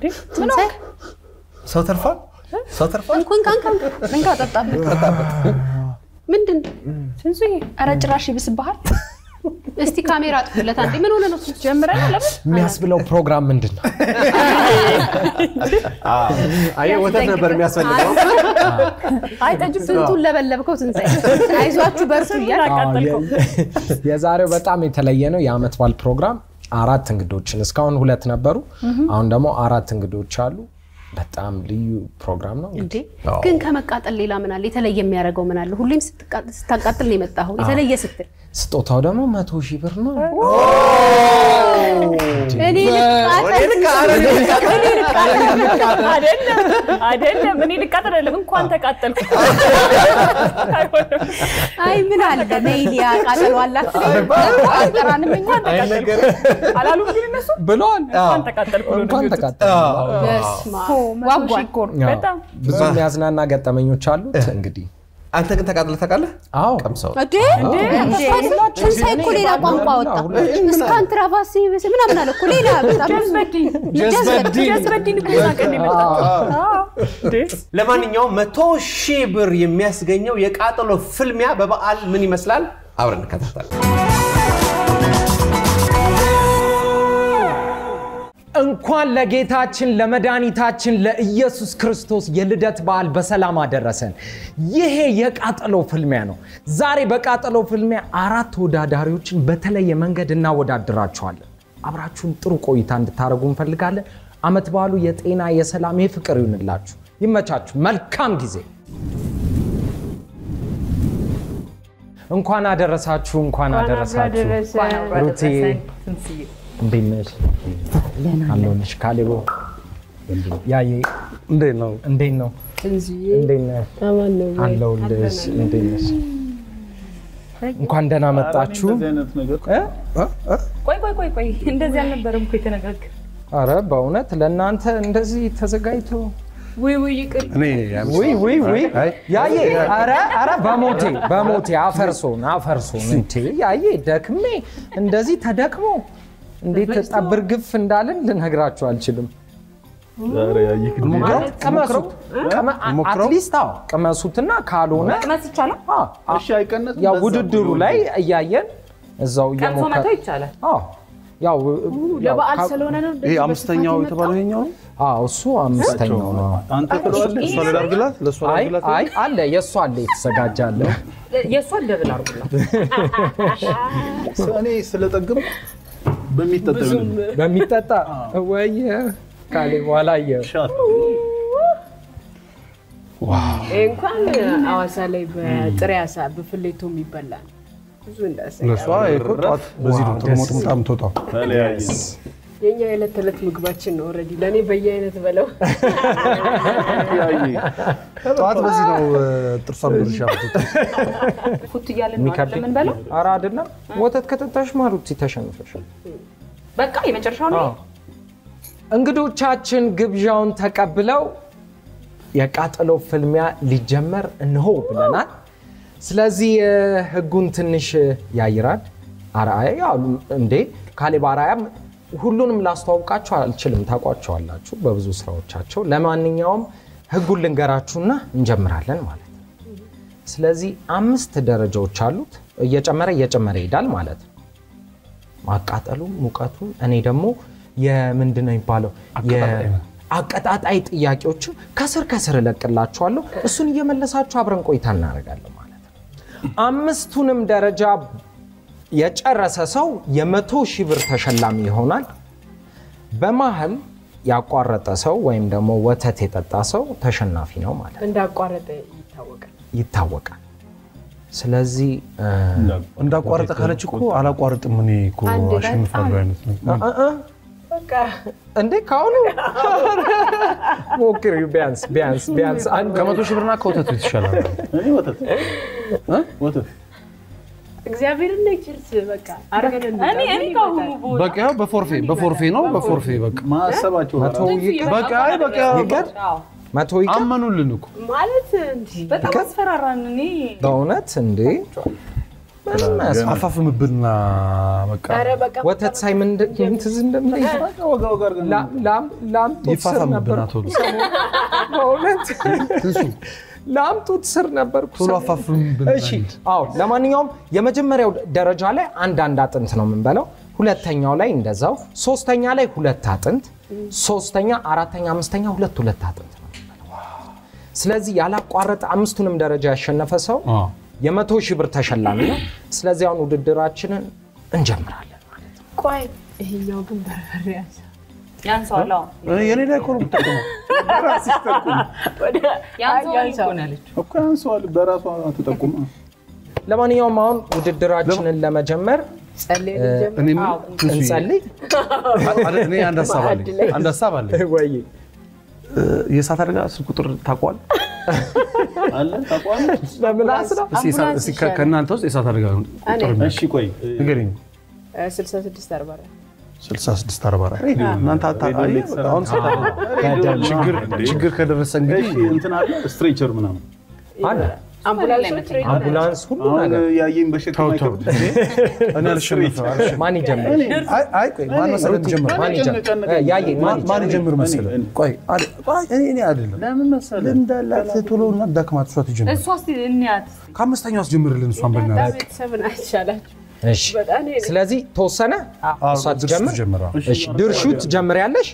ትንሣኤ ሰው ተርፏል። ሰው ተርፏል። እንኩን ካንካን እንካ ጠጣበት። ምንድን ትንሱዬ ኧረ ጭራሽ ይብስብሃል። እስቲ ካሜራ አጥፉለት አንዴ። ምን ሆነ ነው? ጀምረን ለምን የሚያስብለው ፕሮግራም ምንድን ነው? አየህ ወተት ነበር የሚያስፈልገው። አይ ጠጁ ስንቱን ለበለብከው ትንሣኤ። አይዟችሁ በርቱ እያል አቃጠልከው። የዛሬው በጣም የተለየ ነው። የአመት በዓል ፕሮግራም አራት እንግዶችን እስካሁን ሁለት ነበሩ። አሁን ደግሞ አራት እንግዶች አሉ። በጣም ልዩ ፕሮግራም ነው። እንዴ ግን ከመቃጠል ሌላ ምን አለ? የተለየ የሚያደርገው ምን አለ? ሁሌም ስትቃ- ስታቃጥል ነው የመጣኸው። የተለየ ስትል ስጦታው ደግሞ መቶ ሺህ ብር ነው። እኔ ልቃጠል አይደለም አይደለም፣ እኔ ልቃጠል አይደለም፣ እንኳን ተቃጠልኩ። አይሆንም። አይ ምን አለ ነይሊያ ቃጠሎ አላት ጠራንም እኛ አላሉም ግን እነሱ ብለዋል። እንኳን ተቃጠልኩ ብሎ ነው እንኳን የሚወጡት። ተቃጠለ። በስመ አብ። መቶ ሺህ ዋጓን እኮ ነው። በጣም ብዙ የሚያዝናና ገጠመኞች አሉት። እንግዲህ አንተ ግን ተቃጥለህ ታውቃለህ? አዎ ቀምሰው እንዴ ትንሣኤ እኮ ሌላ ቋንቋ ወጣ። እስካንትራባሲ ምናምን አለ እኮ ሌላ በጣም ጀዝበዲን ጀዝበዲን ጀዝበዲን እኮ የዛ ቀን ነው የመጣው። አዎ። እንዴ ለማንኛውም መቶ ሺህ ብር የሚያስገኘው የቃጠሎ ፍልሚያ በበዓል ምን ይመስላል? አብረን እንከታተል። እንኳን ለጌታችን ለመድኃኒታችን ለኢየሱስ ክርስቶስ የልደት በዓል በሰላም አደረሰን። ይሄ የቃጠሎ ፍልሚያ ነው። ዛሬ በቃጠሎ ፍልሚያ አራት ተወዳዳሪዎችን በተለየ መንገድ እናወዳድራቸዋለን። አብራችሁን ጥሩ ቆይታ እንድታደርጉ እንፈልጋለን። አመት በዓሉ የጤና የሰላም የፍቅር ይሁንላችሁ። ይመቻችሁ። መልካም ጊዜ። እንኳን አደረሳችሁ። እንኳን አደረሳችሁ። ሩቴ እንዴት ነሽ? አለሁልሽ። ካሌቦ ያዬ እንዴት ነው? እንዴት ነው? እንዴት ነሽ? አለሁልሽ። እንዴት ነሽ? እንኳን ደህና መጣችሁ። እ? ቆይ ቆይ ቆይ ቆይ እንደዚህ አልነበረም እኮ የተነጋገር አረ በእውነት ለእናንተ እንደዚህ ተዘጋጅቶ ውይ ውይ ይቅር እኔ ውይ ውይ ውይ ያዬ አረ አረ በሞቴ በሞቴ አፈርሶን አፈርሶን እንቴ ያዬ ደክሜ እንደዚህ ተደክሞ እንዴት ጠብር ግፍ እንዳልን ልነግራችሁ አልችልም። ማለት ቅመሱት ቅመ- አትሊስት አዎ ቅመሱትና ካልሆነ መስ ይቻላል አዎ፣ አዎ፣ ያው ውድድሩ ላይ እያየን እዛው ቀምሶ እየሞከ መተው ይቻላል አዎ ያው ያው ለበዓል ካ- ስለሆነ ነው ይሄ አምስተኛው የተባለው ይሄኛው ነው? አዎ እሱ አምስተኛው ነው። አንተ ትለዋለህ፣ እሷ ላድርግላት፣ ለእሷ አይ ላድርግላት። አይ አለ የእሱ አለ የተዘጋጀ አለ። የእሷን ደብል አድርጉላት እኔ ስለጠግም በሚጠጣ በሚጠጣ ወይ ካሌ በኋላ አየ እንኳን አዋሳ ላይ በጥሬ አሳ በፍሌቶ የሚበላ ነው። ብዙ እንዳሰ ለእሷ እኮ ጠዋት በዚህ ነው ጥሞጥምጣ የምትወጣው። የኛ የዕለት ተዕለት ምግባችን ነው። ኦልሬዲ ለእኔ በየአይነት በለው ጠዋት በዚህ ነው ጥርሷን ብርሻ የምትወጣው። ፉት እያለን ነው የሚከብድ አይደል የምንበለው ኧረ አይደለም ወተት ከጠጣሽ ማሩቲ ተሸንፈሻል። በቃ የመጨረሻው ነው አዎ። እንግዶቻችን ግብዣውን ተቀብለው የቃጠሎ ፍልሚያ ሊጀመር እንሆ ብለናል። ስለዚህ እ፣ ህጉን ትንሽ ያይራል። አርአያ ያሉ እንዴ ካሌብ አርአያም ሁሉንም ላስተዋውቃችሁ አልችልም፣ ታውቋቸዋላችሁ በብዙ ስራዎቻቸው። ለማንኛውም ህጉን ልንገራችሁና እንጀምራለን ማለት ነው። ስለዚህ አምስት ደረጃዎች አሉት። እየጨመረ እየጨመረ ይሄዳል ማለት ነው። ማቃጠሉ ሙቀቱን እኔ ደግሞ የምንድን ነው የሚባለው የአቀጣጣይ ጥያቄዎችን ከስር ከስር እለቅላችኋለሁ እሱን እየመለሳችሁ አብረን ቆይታ እናደርጋለን ማለት ነው አምስቱንም ደረጃ የጨረሰ ሰው የመቶ ሺህ ብር ተሸላሚ ይሆናል በመሀል ያቋረጠ ሰው ወይም ደግሞ ወተት የጠጣ ሰው ተሸናፊ ነው ማለት ነው እንዳቋረጠ ይታወቃል። ይታወቃል ስለዚህ እ፣ እንዳቋረጠ ካለች እኮ አላቋርጥም እኔ እኮ አንድ ላይ አሸንፋለሁ አይነት ነው። እ፣ እ፣ በቃ እንዴ ከአሁኑ ሞክሪው ቢያንስ ቢያንስ ቢያንስ አንድ ከመቶ ሺህ ብርና ከወተቱ ይሻላል። እኔ ወተት እ? ወተት እግዚአብሔርን ነው ችርስ በቃ አርገን እኔ እኔ ከአሁኑ ብወጣ በቃ ያው በፎርፌ በፎርፌ ነው በፎርፌ በቃ ማሰባቸው መቶ ይቅር በቃ አይ በቃ ይቅር አዎ። መቶ ይቅር አመኑልን እኮ ማለት እንዲህ በጣም አስፈራራን እኔ በእውነት እንዴ ምንም አያስፈልግም። አፋፍምብና በቃ ኧረ በቃ ወተት ሳይ ምን እንደ- ምን ትዝ እንደሚለኝ ወጋ ወጋ አድርገን ላም- ላም- ላም ጡት ስር ነበር ይፋፋምብና ቶሎ በእውነት ትንሱ ላም ጡት ስር ነበርኩ ቶሎ ሰሞኑን። አፋፍምብን እሺ አዎ ለማንኛውም የመጀመሪያው ደረጃ ላይ አንድ አንድ አጥንት ነው የምንበላው ሁለተኛው ላይ እንደዛው ሶስተኛ ላይ ሁለት አጥንት ሶስተኛ አራተኛ አምስተኛ ሁለት ሁለት አጥንት ነው የምንበላው። ስለዚህ ያላቋረጠ አምስቱንም ደረጃ ያሸነፈ ሰው አዎ። የመቶ ሺህ ብር ተሸላሚ ነው ስለዚህ አሁን ውድድራችንን እንጀምራለን ማለት ነው ቆይ ይሄኛው ግን በርበሬ ያዘ ያንሰዋል። አዎ እኔ የኔ ላይ እኮ ነው የምጠቀመው። ራስሽ ጠቁም ያንሰዋል እኮ ነው ያለችው። እኮ ያንሰዋል። በራሷ አትጠቁም። ለማንኛውም አሁን ውድድራችንን ለመጀመር ጸልይ ልጀምር እኔ ምን ትንሱ እንጸልይ አለ- እኔ አንድ ሀሳብ አለኝ። አንድ ሀሳብ አለኝ። ወይ የእሳት አደጋ ስልክ ቁጥር ታውቀዋል? አለ ታውቀዋለህ? ለምላስ ነው እስኪ የእሳት- እስኪ ከ- ከእናንተ ውስጥ የእሳት አደጋ ቁጥር እኔ እሺ፣ ቆይ ንገረኝ። ስልሳ ስድስት አርባ አራት 66 44 ሬዲዮ እናንተ አታ- አይ፣ አሁን ሰዓት አለ። ችግር ችግር ከደረሰ እንግዲህ እንትን አለ ስትሬቸር ምናምን አለ አምቡላንሶች ሬዲ አምቡላንስ ሁሉ አሁን ነገር ያየኝ በሸክም ተው ተው አይከብድም? እኔ አልሸነፍም አልሸነፍም። ማን ይጀምር አይ አይ ቆይ ማን መሰለህ የሚጀምር? ማን ይጀምር እ፣ ያየ ማን ማን ማን ይጀምር ይጀምር መሰለህ? እኔ፣ እኔ። ቆይ አለ- ቆይ እኔ እኔ አይደለም ለምን መሰለህ ልምድ አላት ቶሎ እና ዳክማት እሷ ትጀምር። እሷ እስኪ እንያት እስኪ። ከአምስተኛው አስጀምርልን እሷን በእናትህ። ቤተሰብን አይቻላችሁ እሺ በጣም ይሄ ነው። ስለዚህ ተወሰነ እሷ ትጀምር ጀምራ እሺ ድርሹ ትጀምሪያለሽ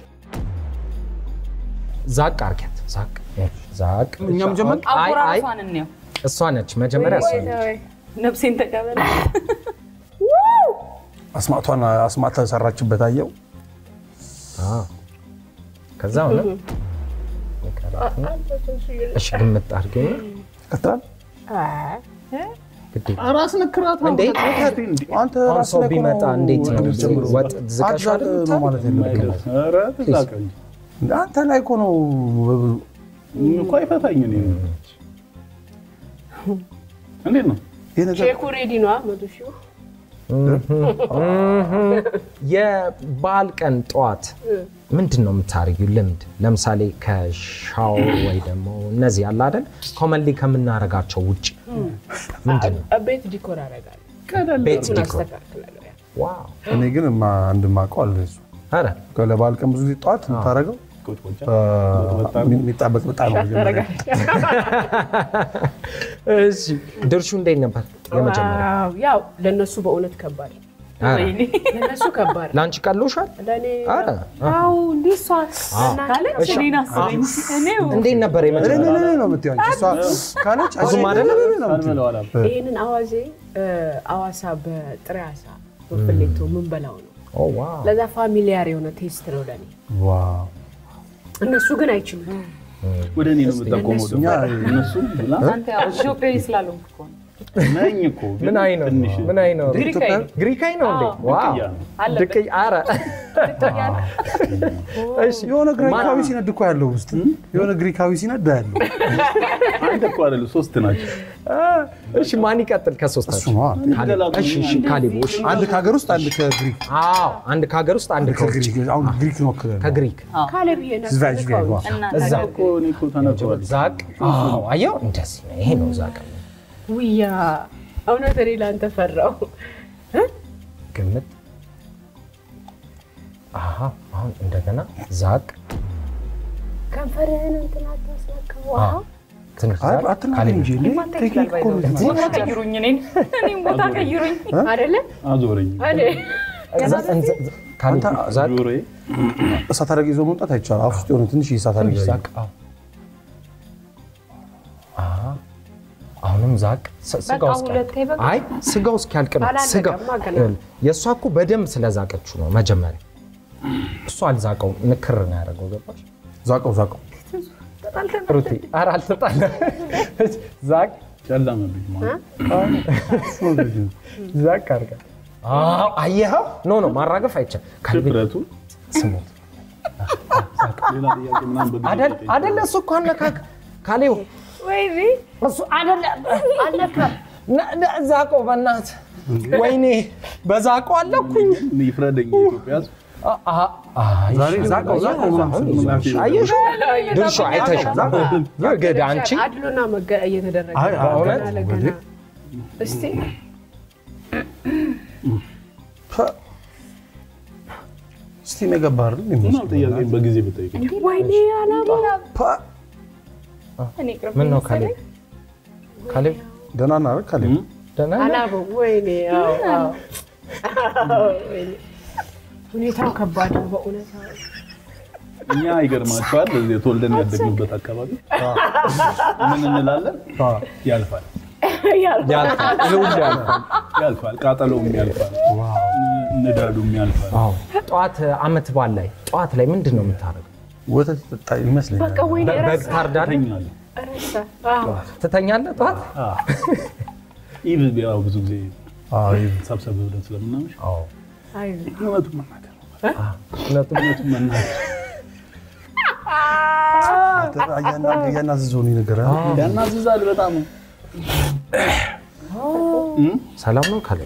ዛቅ አርጊያት ዛቅ ዛቅ እኛም ጀመር አይ አይ አጎራረሷን እንየው። እሷ ነች መጀመሪያ እሷ ነች ወይ ነፍሴን ተቀበል። አስማቷን አስማት ተሰራችበት አየው። አዎ። ከዛ ሆነ እሺ ግምት አድርገኝ ቀጥላል። አይ ግድ ራስ ነክራት እንዴ አንተ አሁን ራስህ ሰው ላይ እኮ ቢመጣ ነው እንዴት ነው ጀምሮ። ወጥ ዝቀሻ አትዛቅ ነው ማለት የለብህም። ኧረ ትዛቅ እንጂ አንተ ላይ እኮ ነው እኮ አይፈታኝ እኔ እንዴት ነው ይሄ ነገር ቼኩ ሬዲ ነዋ መቶ ሺው የበዓል ቀን ጠዋት ምንድን ነው የምታደርጊው ልምድ ለምሳሌ ከሻወር ወይ ደግሞ እነዚህ አለ አይደል ኮመንሊ ከምናረጋቸው ውጭ ምንድን ነው ቤት ዲኮር አደርጋለሁ ቤት እሱን ዲኮር አስተካክላለሁ ያ ዋው እኔ ግን ማ- አንድ የማውቀው አለ እሱ ኧረ ለበዓል ቀን ብዙ ጊዜ ጠዋት የምታደርገው ቁጭ የሚጣበቅ በጣም ነው መጀመሪያ። እሺ ድርሹ እንዴት ነበር የመጀመሪያ ዋው ያው ለእነሱ በእውነት ከባድ ነው። ኧረ ወይኔ። ለእነሱ ከባድ ነው። ለአንቺ ቀሎሻል ለእኔ ኧረ አዎ እንዲህ እሷ ካለች እኔን አስበኝ። እኔው እንዴት ነበር እኔ እኔ የመጀመሪያ እኔ ነው የምትይው አንቺ። እሷ ካለች ብዙም አይደለም? እኔ ነው የምትይው። ሳልበለው አላልኩም። ይህንን አዋዜ እ፣ አዋሳ በጥሬ አሳ በፍሌቶ ምን በላው ነው። ኦ ዋው ለዛ ፋሚሊያር የሆነ ቴስት ነው ለእኔ። ዋው እነሱ ግን አይችሉም። ወደ እኔ ነው የምጠቆመው ደግሞ እኛ- እነሱ ብላ አንተ ያው ኢትዮጵያዊ ስላልሆንክ እኮ ነው። ነኝ እኮ ግን ምን አይ ነው ትንሽ ምን አይ ነው ግሪካዊ ነው። ግሪካይ ነው እንዴ ዋው ድቅያ ነው። አለበት። ድቅይ ኧረ እሺ የሆነ ግሪካዊ ሲነድ እኮ ያለው ውስጥ የሆነ ግሪካዊ ሲነድ ያለው አንድ እኮ አይደለም ሶስት ናቸው። እሺ ማን ይቀጥል እሱ ከሶስታችሁ ነው ካሌብ እሺ እሺ ካሌብ እሺ አንድ ከሀገር ውስጥ አንድ ከግሪክ አዎ አንድ ከሀገር ውስጥ አንድ ከውጭ ከግሪክ አሁን ግሪክ ነው ከግሪክ ካሌብ ይሄ ዝቫጅ ጋር ዋ እና እዛ እኮ እኔ እኮ ተነግሯል። ዛቅ አዎ አየው እንደዚህ ነው ይሄ ነው ዛቅ ውያ እውነት እኔ ለአንተ ፈራው። ግምት አሀ አሁን እንደገና ዛቅ ከንፈርህን እንትን አታስነካው። አ ትንሽ ዛቅ አትናገር ካሌብ እንጂ እንዴ ማታ ቴክኒክ ይችላል እኮ ነው ባይዘው። ቦታ ቀይሩኝ እኔን እኔም ቦታ ቀይሩኝ። አይደለ አዞረኝ እኔ ዛ- እንዘ- ዝ- ካሌብ ዛቅ ጆሮዬ እሳት አደጋ ይዞ መውጣት አይቻልም። አፍ ውስጥ የሆነ ትንሽ እሳት አደጋ ትንሽ ይዞ ዛቅ አዎ አሀ አሁንም ዛቅ ስ- ስጋው በቃ እስኪያልቅ ሁለቴ በቃ። አይ ስጋው እስኪያልቅ ነው አላለቀማ ስጋው ገና። ይኸውልህ፣ የእሷ እኮ በደንብ ስለዛቀችው ነው መጀመሪያ እሱ አልዛቀው ንክር ነው ያደረገው ገባሽ ዛቀው ዛቀው ሩቲ ኧረ አልተጣለም ዛቅ ጨለመብኝ ማለት ዛቅ አድርጋ አዎ፣ አየኸው ኖ ኖ ማራገፍ አይቻል ካልቤ ድፍረቱ ስሙት ሌላ ጥያቄ ምናምን በጊዜ አደል ጠይቅ። አደለ እሱ እኮ አነካ ካሌው ወይኔ እሱ አደለ አነካ ነ- ነ- ዛቀው በእናትህ ወይኔ በዛቀው አለኩኝ እኔ ይፍረደኝ የኢትዮጵያ ሕዝብ። ዛሬ ዛቀው ዛቀው ምናምን ስል ነው። አየሽ ድርሹ አይተሻል ግድ አንቺ አድሎና መገ እየተደረገ አይ፣ ነው። አይ፣ ገና እውነት? ለገና እስቲ እስቲ ነገባ አይደል ምናምን ጥያቄ በጊዜ ብጠይቅ ወይኔ አላማ እኔ ቅርብ ምን ነው መሰለኝ። ካሌብ ካሌብ ደህና ነህ አይደል ካሌብ? ደህና ነህ? አላማ ወይኔ አዎ፣ አዎ። ወይኔ። ሁኔታው ከባድ ነው በእውነት እኛ ይገርማቸዋል። እዚህ ተወልደን ያደግንበት አካባቢ ምን እንላለን? ያልፋል ያልፋል ሁሉ ያልፋል። ያልፋል፣ ቃጠሎውም ያልፋል፣ ንዳዱም ያልፋል። አዎ ጠዋት አመት በዓል ላይ ጠዋት ላይ ምንድን ነው የምታደርገው? ወተት ይጠጣ ይመስለኛል። በቃ ወይኔ በግ ረሳ ታርዳለህ? ተኛለሁ። ረሳ አዎ። ትተኛለህ ጠዋት? ኢቭ ያው ብዙ ጊዜ አዎ ይሄ ሰብሰብ ብለን ስለምናመሽ አይ እውነቱን መናገር ነው። እውነቱም እውነቱን መናገር እያና- እያናዘዘው ነው የነገረህ። ያናዝዛል በጣም ሰላም ነው ካሌብ?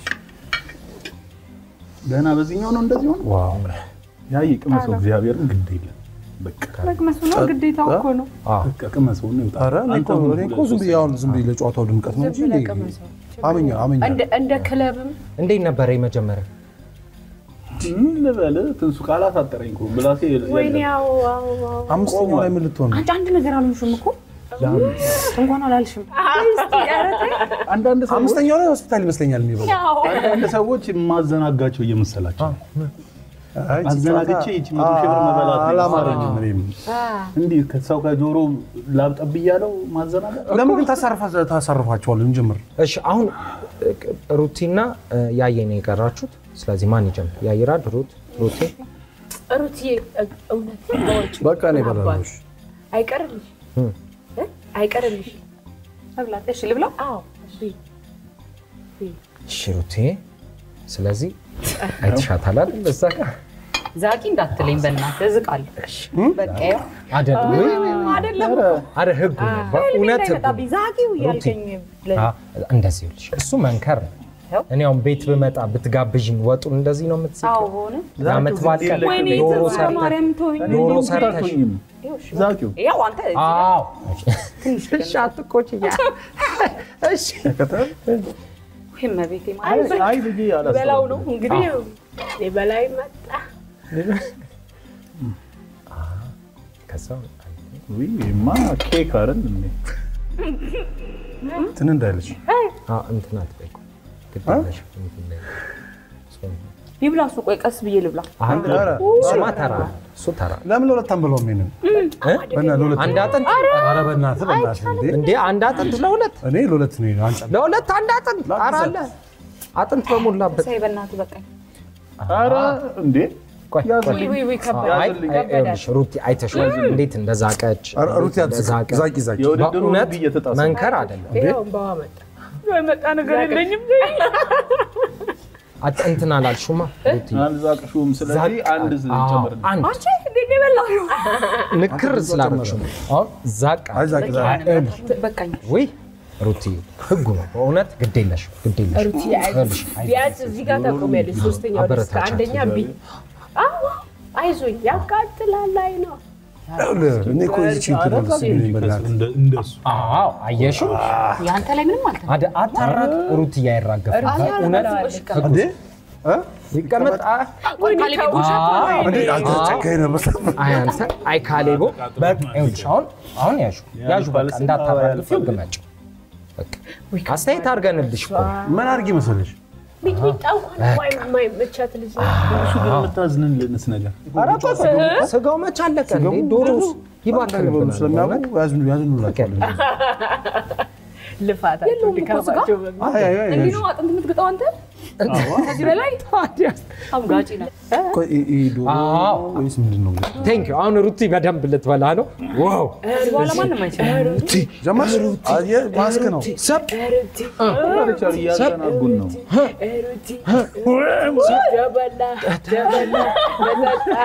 ገና በዚህኛው ነው እንደዚህ ሆነ። ዋው ያ ቅመሰው እግዚአብሔርን ግድ የለም በቃ መቅመሱ ነው ግዴታው እኮ ነው። አዎ በቃ ቅመሰው ነው ይውጣ። ኧረ እኔ እኮ እኔ እኮ ዝም ብዬ አሁን ዝም ብዬ ለጨዋታው ድምቀት ነው እንጂ እኔ አመኛ አመኛ እንደ- እንደ ክለብም እንዴት ነበረ የመጀመሪያ? ምን ልበል ትንሱ ካላሳጠረኝ እኮ ብላሴ ወይኔ የለም። አዎ አዎ አዎ አምስተኛው ላይ ምን ልትሆን ነው? አንቺ አንድ ነገር አልሆንሽም እኮ እንኳን አላልሽም። አንዳንድ ሰዎች አምስተኛው ላይ ሆስፒታል ይመስለኛል የሚበላው። አንዳንድ ሰዎች የማዘናጋቸው እየመሰላቸው አይ ይቺ አዘናግቼ ጨዋታ- ይቺ መቶ ሺህ ብር መበላት ነው። አላማረኝም እኔም። እንዲህ ከሰው ከጆሮ ላብጠብ እያለው ማዘናጋት ለምን ግን ታሳርፋ- ታሳርፋቸዋል? እንጀምር። እሺ አሁን እ, ሩቲና እ, ያየ ነው የቀራችሁት። ስለዚህ ማን ይጀምር? ያይራድ፣ ሩት፣ ሩቲ። ሩትዬ እውነት በወጪ በቃ እኔ እበላለሁ። እሺ። አይቀርልሽ እ? አይቀርልሽ መብላት እሺ ልብላው። አዎ ብይ። እሺ ሩቲ፣ ስለዚህ አይተሻታል አይደል? እዛ ጋር ዛቂ እንዳትለኝ በእናትህ እዝቃለሁ። በቃ ያው አይደለም ወይ? አይደለም አረ ህጉ ነው በእውነት ህጉ ነው። እንዳይመጣብኝ ዛቂው እያልከኝ ብለህ አ- እንደዚህ ይኸውልሽ፣ እሱ መንከር ነው። እኔ አሁን ቤት ብመጣ ብትጋብዥኝ ወጡን እንደዚህ ነው የምትስቂው? አዎ ሆነ። የዓመት በዓል ቀን ወይኔ ዶሮ ተስፋ ሰርተሽ ማርያም ተወኝ። ዶሮ እንደውም ሰርተሽ አትሆኝም። ዛቂው ያው አንተ እዚህ አዎ እሺ፣ አትቆጪ። እሺ ወይ እመቤቴ ማለት አይ ልጄ በላው አላስተዋልኩም። ነው እንግዲህ የበላይ መጣ ከዛ ውይ ይሄማ ኬክ አይደል እንዴ? ትን እንዳይለች አ እንትና ትበይ ግድ የለሽም እንትን ላይ ይብላ እሱ። ቆይ ቀስ ብዬ ልብላ። አሁን ኧረ፣ እሱማ ተራ ነው። እሱ ተራ ነው። ለምን ለሁለት አንበላውም? ይሄንን በእናትህ ለሁለት አንድ አጥንት ኧረ በእናትህ በእናትህ እንዴ! እንዴ አንድ አጥንት ለሁለት እኔ ለሁለት ነው አንጫ ለሁለት አንድ አጥንት ኧረ አለ አጥንት በሞላበት ሳይ በእናትህ በቃኝ። ኧረ እንዴ ቆይ ቆይ ውይ ውይ ውይ ከባድ አይ ያዝልኝ። ይኸውልሽ ሩቲ አይተሽዋል እንዴት እንደዛቀች ኧረ ሩት ያዝ እንደዛቀ ዛቂ ዛቂ የውድድሩ በእውነት ህግ እየተጣሰ መንከር አይደለም ይኸው እንባዋ መጣ የመጣ ነገር የለኝም። አጥ- እንትን አላልሽማ ሩቲ አልዛቅሽውም። ስለዚህ አንድ አዎ፣ ጨምርልኝ። አንድ አንቺ እንዴት ነው የበላኸው? ንክር ስላደረግሽው ነው። አሁን ዛቅ አይ ዛቂ ዛቂ በቃኝ። ወይ ሩቲ ህጉ ነው በእውነት ግድ የለሽም ግድ የለሽም ሩትዬ አይዞሽ ቢያንስ እዚህ ጋር ታቆሚያለሽ ሶስተኛው ደስታ አበረታቻት። አንደኛ ቢ አዎ አይዞኝ ያቃጥላል ላይ ነው ይኸውልህ፣ እኔ እኮ ይህቺ እንትን ነው ደስ የሚለኝ በእናትህ። እንደ- እንደሱ አዎ አየሽው የአንተ ላይ ምንም አልተ አደ አታራቅ ሩቲ እያይራገፍ በእውነት ህጉ እንዴ እ? ይቀመጥ አ- ቆይ ካሌብ ጉርሻት ነው። እንዴ አንተ ጨካኝ ነህ በጣም። አይ አንተ አይ ካሌቦ በቃ ይኸውልሽ አሁን አሁን ያዡ ያዡ በቃ ፓለስቲና እንዳታራግፊው ግመጭ በቃ አስተያየት አድርገንልሽ እኮ ነው። ምን አድርጊ መሰለሽ ሚጥሚጣ እንኳን የማይመቻት ልጅ እሱ ግን የምታዝንልንስ ነገር ስጋው መች አለቀ እንዴ ዶሮስ ይባክንብናል ስለሚያውቁ ያዝኑ ያዝኑላቸዋል። ልፋታቸው የለውም እኮ ድካማቸው አይ አይ አይ እንዲህ ነው አጥንት የምትግጠው አንተ። ከዚህ በላይ አምጋጭ ነህ። ቆይ ይ- ይህ ዶሮ አዎ። ወይስ ምንድን ነው? ቴንክ ዩ አሁን ሩቲ በደንብ ልትበላ ነው ዋው ከዚህ በኋላ ማንም አይችልም። ጀመርሽ? አየህ፣ ማስክ ነው። ሰብ ቻል እያዘናጉን ነው። ሩቲ ደበላ ደበላ መጠጣ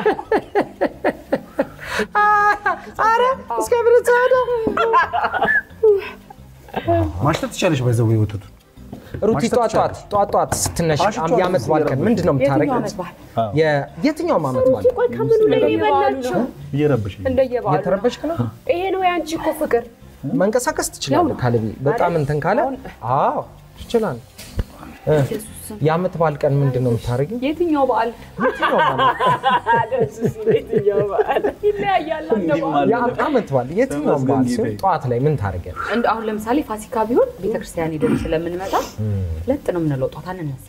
አረ እስከ ብረት ሰዓዳ ማሽተት ትቻለሽ። ባይዘው ወተቱ ሩቲ ጧት ጧት ጧት ጧት ስትነሽ አሽቷል የዓመት በዓል ቀን ምንድን ነው የትኛው የምታረጊው? ዓመት በዓል? የ- የትኛውም ዓመት በዓል ቆይ ከምኑ ላይ የበላቸው እየረበሽኝ ነው። እንደየበዓሉ እየተረበሽክ ነው? ይሄ ነው የአንቺ እኮ ፍቅር መንቀሳቀስ ትችላለህ። ካለቢ በጣም እንትን ካለ አዎ ትችላለህ። እ፣ የዓመት በዓል ቀን ምንድን ነው የምታደርጊው? የትኛው በዓል የትኛው በዓል? ደስ ሲል የትኛው በዓል ይለያያል? አንተ በዓል የዓመት በዓል የትኛው በዓል ሲሆን ጠዋት ላይ ምን ታደርጊያለሽ? እንደ አሁን ለምሳሌ ፋሲካ ቢሆን ቤተክርስቲያን ሄደን ስለምንመጣ ለጥ ነው የምንለው፣ ጧት አንነሳ።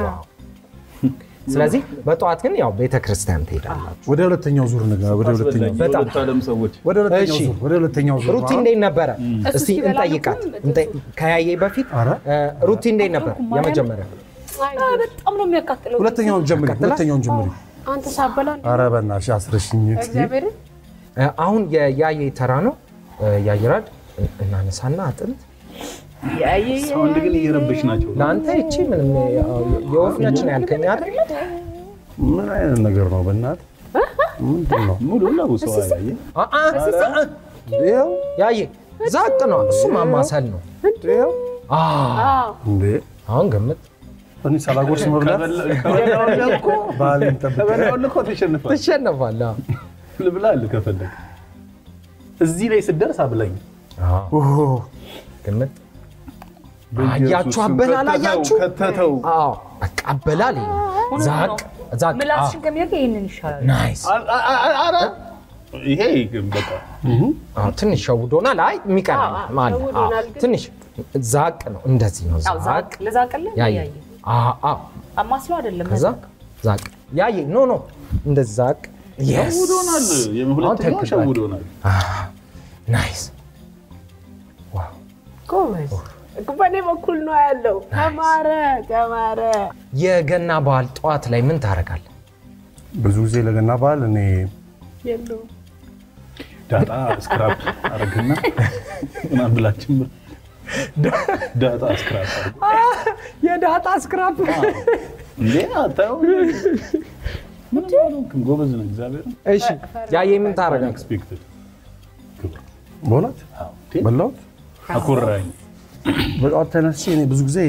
ስለዚህ በጠዋት ግን ያው ቤተክርስቲያን ትሄዳላችሁ። ወደ ሁለተኛው ዙር ነገር ወደ ሁለተኛው በጣም የሁለት ዓለም ሰዎች ወደ ሁለተኛው እሺ። ዙር ወደ ሁለተኛው ዙር ሩቲ እንዴት ነበረ? እሱ እስቲ ሲበላ እንጠይቃት። እኮ እንጠ- ከያየ በፊት ኧረ። እ፣ ሩቲ እንዴት ነበር? የመጀመሪያ አ፣ በጣም ነው የሚያቃጥለው። ሁለተኛውን ጀምሪ ሁለተኛውን ጀምሪ አንተ ሳበላ ኧረ በእናትሽ አስረሽኝ እስኪ እግዚአብሔርን እ፣ አሁን የያየ ተራ ነው። እ፣ ያይራድ እናነሳና አጥንት ሳውንድ ግን እየረበሽ ናቸው። ለአንተ ይቺ ምንም ያው የወፍ ነች ነው ያልከኝ አይደል? ምን አይነት ነገር ነው በእናትህ ምንድን ነው ሙሉ ነው ሰው ያየ አ- አ፣ አ፣ ይኸው ያየ ዛቅ ነው እሱ ማማሰል ነው። ይኸው አ፣ እንዴ አሁን ገምት እኔ ሳላጎርስ መብላት ከበላው እኮ ባህሌን ጠብቄ ከበላው እኮ ተሸንፋል። ትሸነፋለህ። አ። ልብላል ከፈለግ እዚህ ላይ ስደርስ አብላኝ። አ፣ ኦሆ፣ ገምት አያችሁ፣ አበላል አያችሁ? ከተተው አዎ በቃ አበላል ይሄ ነው። ዛቅ ዛቅ ምላስሽን ከሚያደርግ ይህንን ይሻላል። ናይስ አ- አ- አ- ኧረ ይሄ ግን በቃ አዎ ትንሽ ሸውዶናል። አይ የሚቀር ማለት ሸውዶናል ግን- ትንሽ ዛቅ ነው፣ እንደዚህ ነው አዎ፣ ዛቅ ዛቅ ልዛቅልህ ያየ ያየ አዎ አዎ አማስሎ አይደለም ከዛ ዛቅ ያየ ኖ ኖ እንደዚህ ዛቅ የስ ሸውዶናል። የሁለተኛው ትክክል ሸውዶናል። ናይስ ጎበዝ በእኔ በኩል ነው ያለው። ተማረ ተማረ። የገና በዓል ጠዋት ላይ ምን ታደርጋለህ? ብዙ ጊዜ ለገና በዓል እኔ የለውም ዳጣ ስክራፕ አረግና ምናምን ብላችን ዳጣ ስክራፕ አረግ የዳጣ ስክራፕ እንዴ አታየው ምን አልሆንክም። ጎበዝ ነው እግዚአብሔር እሺ ያየ ምን ታደርጋለህ? ኤክስፔክትድ በእውነት በላሁት አኮራኝ በጠዋት ተነስቼ እኔ ብዙ ጊዜ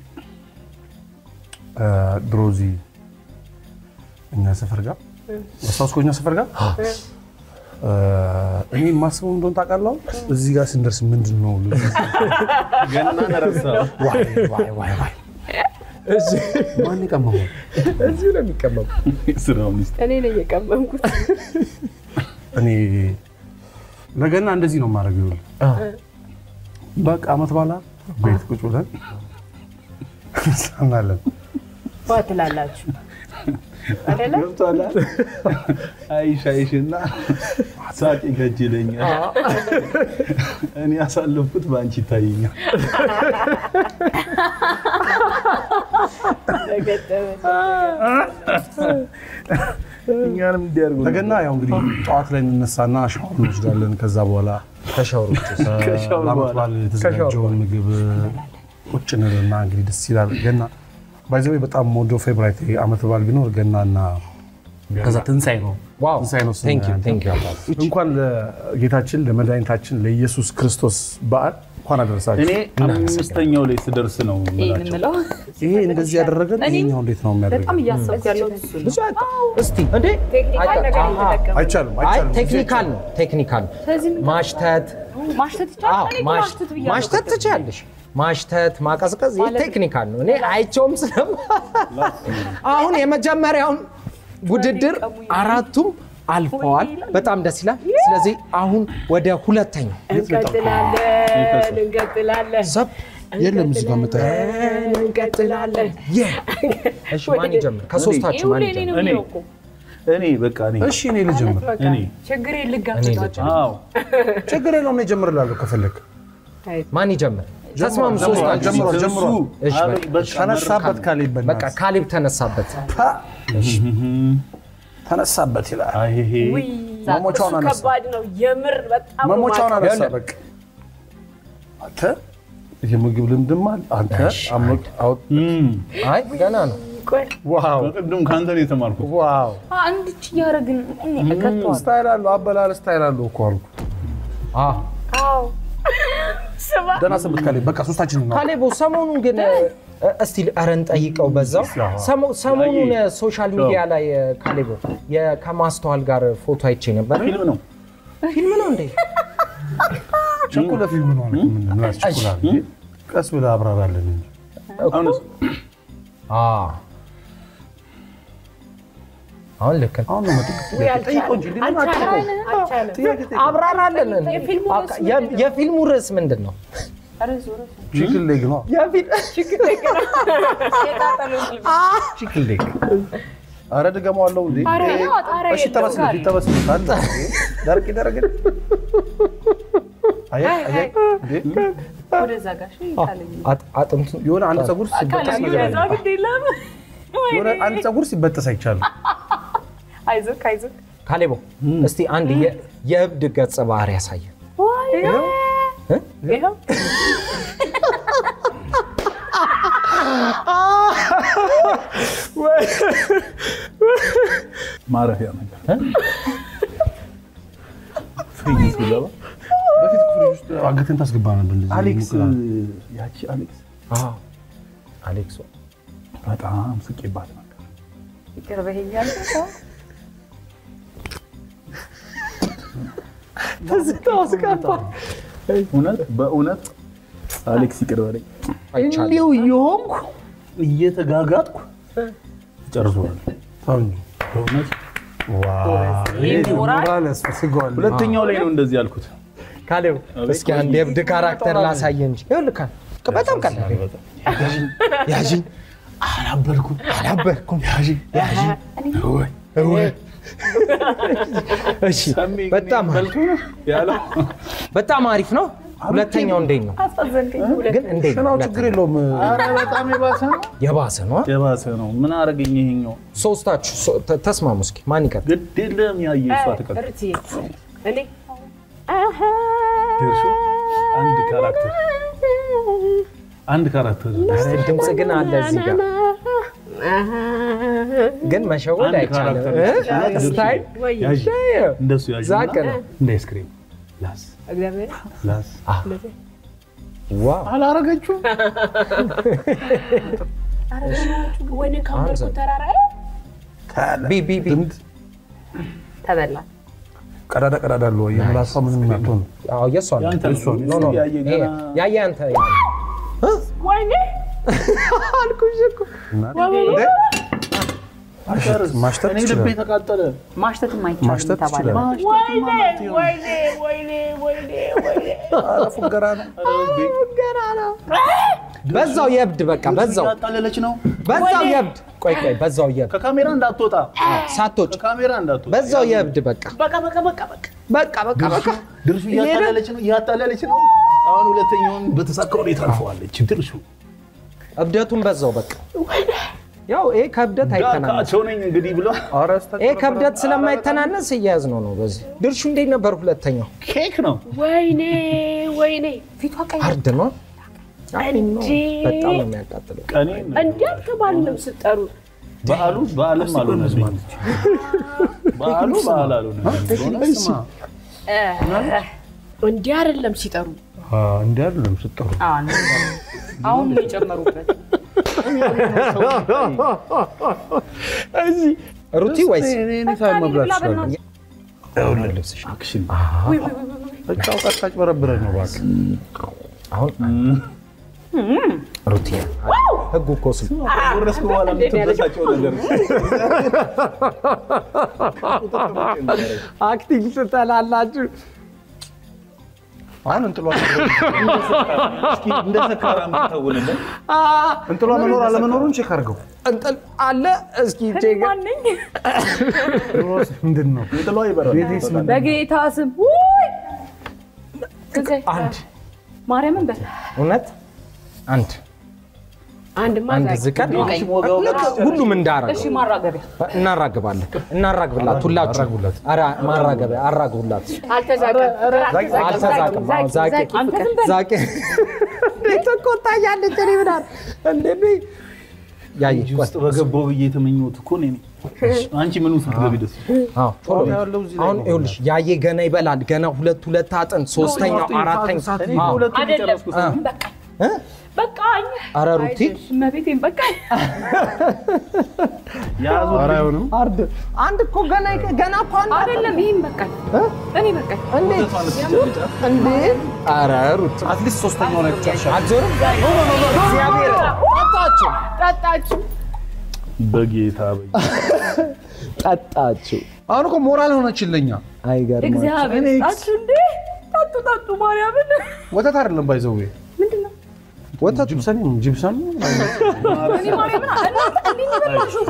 እ፣ ድሮ እዚህ እኛ ሰፈር ጋር አስታውስኮ እኛ ሰፈር ጋር እ፣ እኔ የማስበው እንደሆነ ታውቃለህ? እዚህ ጋር ስንደርስ ምንድን ነው ልጁ? ገና ነረሳ ዋይ ዋይ ዋይ ዋይ ማን የቀመመው? እዚሁ ነው የሚቀመጡ። ስራውን ይስጥ እኔ ነኝ የቀመምኩት። እኔ ለገና እንደዚህ ነው የማደርገው። ይኸውልህ በቃ አመት በኋላ ቤት ቁጭ ብለን እንሳናለን። ዋ ትላላችሁ አይደለ? ገብቷል አይሽ አይሽና ሳቅ ይገጅለኛል እኔ ያሳለፍኩት በአንቺ ይታየኛል ተገጠመ። እኛንም እንዲያርጉ ለገና ያው እንግዲህ ጠዋት ላይ እንነሳና ሻወር እንወስዳለን። ከዛ በኋላ ከሻወሮች ውስጥ ከሻወር ለአመት በኋላ በዓል የተዘጋጀውን ምግብ ቁጭ እንልና እንግዲህ ደስ ይላል። ገና ባይዘዌ በጣም ወደው ፌብራይት አመት በዓል ቢኖር ገናና ከዛ ትንሣኤ ነው። ዋው ትንሣኤ ነው ስሙ ቴንክ ዩ ያንተ። ቴንክ ዩ አባት እንኳን ለጌታችን ለመድኃኒታችን ለኢየሱስ ክርስቶስ በዓል እንኳን አደረሳችሁ። እኔ አምስተኛው ላይ ስደርስ ነው ይህን የምላቸው የምለው ይሄ እንደዚህ ያደረገን ይሄኛው እንዴት ነው በጣም የሚያደርገው? እያሰብኩ ያለሁት እሱ ነው። ብዙ ያጣ እስቲ እንዴ ቴክኒካል አይታ- ነገር አሃ። እየተጠቀሙ አይቻልም አይ አይቻልም። ቴክኒካል ነው ቴክኒካል ነው። ማሽተት ማሽተት አዎ ይቻላል። እኔ እኮ ማሽ- ማሽተት ብያለሁ። ማሽተት ትችያለሽ። ማሽተት ማቀዝቀዝ ይህ ቴክኒካል ነው። እኔ አይቼውም ስለማ አሁን የመጀመሪያውን ውድድር አራቱም አልፈዋል። በጣም ደስ ይላል። ስለዚህ አሁን ወደ ሁለተኛው እንቀጥላለን እንቀጥላለን ሰብ የለም እዚህ ጋር መጣ እንቀጥላለን። እሺ ማን ይጀምር? ከሶስታችሁ ማን ይኸውልህ እኔ ይጀምር? ነው እኔ የሚለው እኮ። እኔ በቃ እኔ እሺ እኔ ልጀምር። እኔ ችግር እኔ ልጋፈጣቸው ልጀምር። አዎ ችግር የለውም እኔ እጀምርላለሁ ከፈለግ። ማን ይጀምር? ተስማሙ ጀምሯል፣ ሶስታችሁ። ጀምሯል፣ እሱ ጀምሯል። እሺ አበይ በቃ በቃ ተነሳበት ካሌብ በቃ በእናትህ ካሌብ ተነሳበት። ተነሳበት ይላል። አይሄ ውይ መሞቻውን እሱ አነሳ። ከባድ ነው የምር በጣም ነው መሞቻውን ማውቀው። አነሳ። በቃ አንተ የምግብ ልምድም አለ አንተ አመቅ አውጥ እም፣ አይ ገና ነው። ቆይ ዋው በቅድም ከአንተ ነው የተማርኩት ዋው አንድች እያደረግን እኔ እከተዋለሁ። ስታይል አለው አበላል ስታይል አለው እኮ አልኩ። አ አዎ ስማ ደህና ሰንብት ካሌብ። በቃ ሶስታችን ነው ካሌቦ ሰሞኑን ግን እ፣ እስቲ ኧረ እንጠይቀው በዛው ሰሞ- ሰሞኑን ሶሻል ሚዲያ ላይ እ፣ ካሌቦ የ- ከማስተዋል ጋር ፎቶ አይቼ ነበር። ፊልም ነው ፊልም ነው እንዴ? ቸኮለ ፊልም ነው አልኩ። ምንድን ነው ያስቸኩላል? ቀስ ብለህ አብራራለን እንጂ አሁንስ አዎ። አሁን ልክ ነው። አሁን ነው መጥቅ ጠይቀው እንጂ ሌላ አትጠይቀው። አብራራለን። የ- የፊልሙ ርዕስ ምንድን ነው? ቺክን ሌግ ነው። ቺክን ሌግ አረ ድገመዋለሁ እንዴ! እሺ ተበስለት ይተበስለት አለ ደረቅ ደረቅ አየህ አየህ እንዴ! ወደዛ ጋር እሺ፣ ይታለኝ። አጥ- አጥንቱ የሆነ አንድ ፀጉር ሲበጠስ ነገር አለ። ግድ የለም የሆነ አንድ ፀጉር ሲበጠስ አይቻልም። አይዞህ አይዞህ። ካሌቦ እስቲ አንድ የ- የእብድ ገጸ ባህሪ ያሳየን። ይኸው ማረፊያ ነገር ፍሪጅ ሲገባ በፊት ክፍል ውስጥ አንገትን ታስገባ ነበር። እንደዚህ አሌክስ ሙቀራ። ያቺ አሌክስ አዎ፣ አሌክሶ በጣም ስቄባት ነበር። ይቅር በይኛል። እውነት በእውነት አሌክስ ይቅር በለኝ። አይቻልም። እንዲሁ እየሆንኩ እየተጋጋጥኩ ጨርሶናል። ተው እንጂ። በእውነት ሞራል ያስፈልገዋል። ሁለተኛው ላይ ነው እንደዚህ ያልኩት። ካሌቦ እስኪ አንድ የእብድ ካራክተር ላሳየ እንጂ ይኸውልህ ካል በጣም ቀላል ያዥኝ አላበልኩም አላበርኩም ያዥኝ ያዥኝ እወይ። እሺ በጣም አሪፍ ያለው በጣም አሪፍ ነው። ሁለተኛው እንዴት ነው ግን እንዴት ነው? ሽናው ችግር የለውም። ኧረ በጣም የባሰ ነው የባሰ ነው። አ? የባሰ ነው። ምን አረገኝ ይሄኛው? ሶስታችሁ ሶ- ተ- ተስማሙ እስኪ ማን ይቀጥል? ግድ የለም ያየ እሷ ትቀጥል። እርቴ እኔ ደርሶ አንድ ካራክተር አንድ ካራክተር ኧረ ድምፅ ግን አለ እዚህ ጋር ግን መሸወድ አንድ አይቻልም። ካራክተር እ? ስታይል ያዥ እንደሱ ያዥ ዛቅ ነው። እንደ አይስክሪም ላስ እግዚአብሔር ላስ ዋው አላረገችው ወይኔ ካምበርኩ አንተ- ተራራ ቢ ቢ ቢ ተበላ። ቀዳዳ ቀዳዳ አለው። የምላሷ ምንም አትሆን። አዎ የሷ ነው። ያንተ ነው። ኖ ኖ ያየ ይሄ ገና ያየ አንተ ወይኔ ማሽተት እኔ ልቤ ይችላል። ተቃጠለ። ማሽተትም አይቻልም ማሽተት ተባለ። ይችላል። ወይኔ ወይኔ ወይኔ ወይኔ ወይኔ ኧረ ፉገራ ነው። በዛው የእብድ በቃ በዛው ያጣለለች ነው። በዛው የእብድ ቆይ ቆይ በዛው የእብድ ከካሜራ እንዳትወጣ፣ ሳቶች ከካሜራ እንዳትወጣ። በዛው የእብድ በቃ በቃ በቃ በቃ በቃ በቃ በቃ በቃ ድርሱ እያጣለለች ነው፣ እያጣለለች ነው። አሁን ሁለተኛውን በተሳካ ሁኔታ አልፈዋለች። ድርሱ እብደቱን በዛው በቃ ያው ይሄ ከእብደት አይተናነስ ዳካቸው ነኝ እንግዲህ ብሎ ኧረ ስህተት ይሄ ከእብደት ስለማይተናነስ እያያዝ ነው ነው በዚህ ድርሹ እንዴት ነበር ሁለተኛው ኬክ ነው። ወይኔ ወይኔ ፊቷ ቀይ አርድ ነው እንጂ በጣም ነው የሚያቃጥለው ቀኔ እንዲህ አልተባልንም ስጠሩ በዓሉ በዓልም አልሆነልኝም። በዓሉ በዓል አልሆነልኝም። እንዲህ አይደለም ሲጠሩ እንዲህ አይደለም ስትጠሩ አዎ፣ ነው። አሁን ነው የጨመሩበት። ሩቲ ወይስ መብላት ይችላል። ልብስሽ አክሽን በቃ ቀጣጭ በረብረ ነው እባክህ። አሁን ሩቲ ህጉ እኮ ስ ወረስኩ በኋላ የምትበሳጨው ነገር አክቲንግ ትጠላላችሁ አሁን እንጥሏ እስኪ እንደ ሰካራም ትተውንልን። እንጥሏ መኖር አለመኖሩን ቼክ አድርገው። እንጥል አለ እስኪ ቼክ ማነኝ ሮስ ምንድን ነው? እንጥሏ ይበራል። ቤቴስ ምንድን ነው? በጌታ ስም ውይ! አንድ ማርያምን በል እውነት አንድ አንድ አንድ ማዛቅ ዝቀን አንቺ ሞጋው ልክ ሁሉም እንዳረገው እሺ፣ ማራገቢያ እናራግባለን እናራግብላት ሁላችሁ ኧረ ማራገቢያ አራግቡላት አልተዛቀም አልተዛቅም አዎ፣ ዛቄ አንተ ዝም በል። ዛቄ እንዴት ተቆጣኛለች እኔ ምናምን እንዴ ያይ እጅ ውስጥ በገባው ብዬ የተመኘሁት እኮ እኔ ነኝ። አንቺ ምኑ ስትገቢ ደስ አዎ ቶሎ አሁን ይኸውልሽ ያየ ገና ይበላል ገና ሁለት ሁለት አጥንት ሶስተኛው አራተኛው እኔ አዎ። ሁለቱን አይደለም። የጨረስኩ ሰው ነኝ። እ? በቃኝ ኧረ ሩቲ እመቤቴን በቃኝ። ያዙ ኧረ አይሆንም። አርድ አንድ እኮ ገና ገና እኮ አንድ አይደለም ይህም በቃኝ። እኔ በቃኝ። እንዴት እንዴ ኧረ ሩቲ አትሊስት ሶስተኛው ላይ ብቻ አትዞርም እግዚአብሔር ጠጣችሁ ጠጣችሁ በጌታ ጠጣችሁ። አሁን እኮ ሞራል ሆነችን ለኛ። አይገርም። እግዚአብሔር ጣችሁ እንዴ ጠጡ ጠጡ ማርያምን ወተት አይደለም ባይዘው ወተቱ ጅብሰን ጅብሰን እኔ ማርያምን እናንተ እንዴት ነው የበላሽው?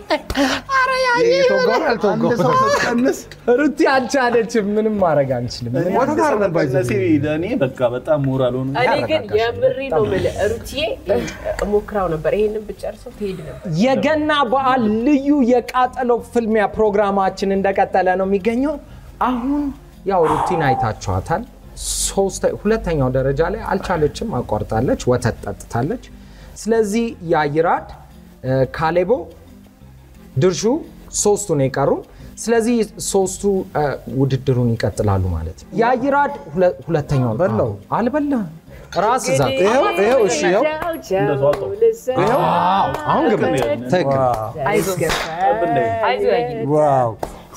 የተወጋው ያልተወጋው ቀንስ ሩቲ አልቻለችም። ምንም ማድረግ አንችልም። ወተት አይደለም ባይዘው ነሲ ለእኔ በቃ በጣም ሞራል ሆነ። እኔ ግን የምሬ ነው የምልህ ሩትዬ ሞክራው ነበር። ይሄንን ብጨርሰው ትሄድ ነበር። የገና በዓል ልዩ የቃጠሎ ፍልሚያ ፕሮግራማችን እንደቀጠለ ነው የሚገኘው። አሁን ያው ሩቲን አይታችኋታል። ሶስተ- ሁለተኛው ደረጃ ላይ አልቻለችም፣ አቋርጣለች፣ ወተት ጠጥታለች። ስለዚህ የአይራድ እ፣ ካሌቦ፣ ድርሹ ሶስቱ ነው የቀሩ። ስለዚህ ሶስቱ እ፣ ውድድሩን ይቀጥላሉ ማለት ነው። የአይራድ ሁለ- ሁለተኛውን በላው። አልበላም ራስ ዛት ይኸው ይኸው እሺ ይኸው ይኸው አሁን ግብ ትክክል አይዞህ አይዞህ ያየ ዋው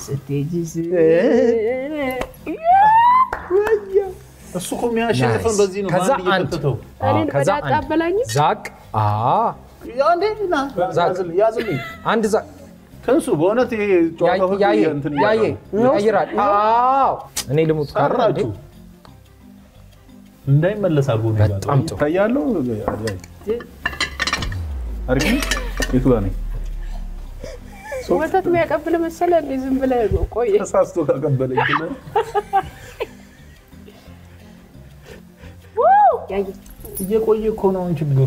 እሱ እኮ የሚያሸንፈን በዚህ ነው። ከዛ በአንድ አንድ እየከተተው እኔን ከዛ በዳጣ አንድ አበላኝ። ዛቅ አ ያንዴ ና ዛቅ። ያዝልኝ፣ ያዝልኝ አንድ ዛቅ ከንሱ በእውነት ይሄ ጨዋታው ህግ ያየ እንትን ያየ እያለ ነው። ያይራል አዎ እኔ ልሙት ካራ እንዴ ሰራችሁ እንዳይመለስ አድርጎ ነው በጣም የጋጠው። ጥሩ። ይታያለሁ። አሪፍ ነው። የቱ ጋር ነኝ? ወተት የሚያቀብል መሰለ እንዴ? ዝም ብለህ ቆይ። ተሳስቶ ካቀበለኝ ግን ያየ እየቆየ እኮ ነው አሁን ችግሩ።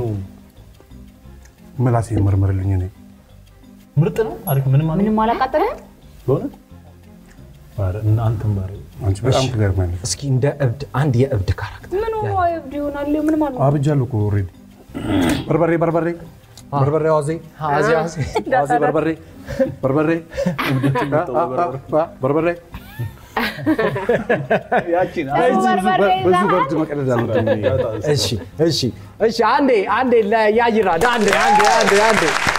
ምላሴ መርምርልኝ እኔ ምርጥ ነው። አሪፍ ምንም አለ ምንም አላቃጠለም በእውነት ኧረ እናንተም ባሪ አንቺ በጣም ትገርማለች። እስኪ እንደ እብድ አንድ የእብድ ካራክተር ምን ሆኖ እብድ ይሆናል ምን ማለት ነው አብጃለሁ እኮ ኦልሬዲ። በርበሬ በርበሬ በርበሬ አዋዜ አዚ አዚ አዋዜ በርበሬ በርበሬ አ- አ- አ- በርበሬ ያቺን ብዙ በርድ መቀለድ አልወድም እኔ። እሺ እሺ እሺ አንዴ አንዴ ለያይራድ አንዴ አንዴ አንዴ አንዴ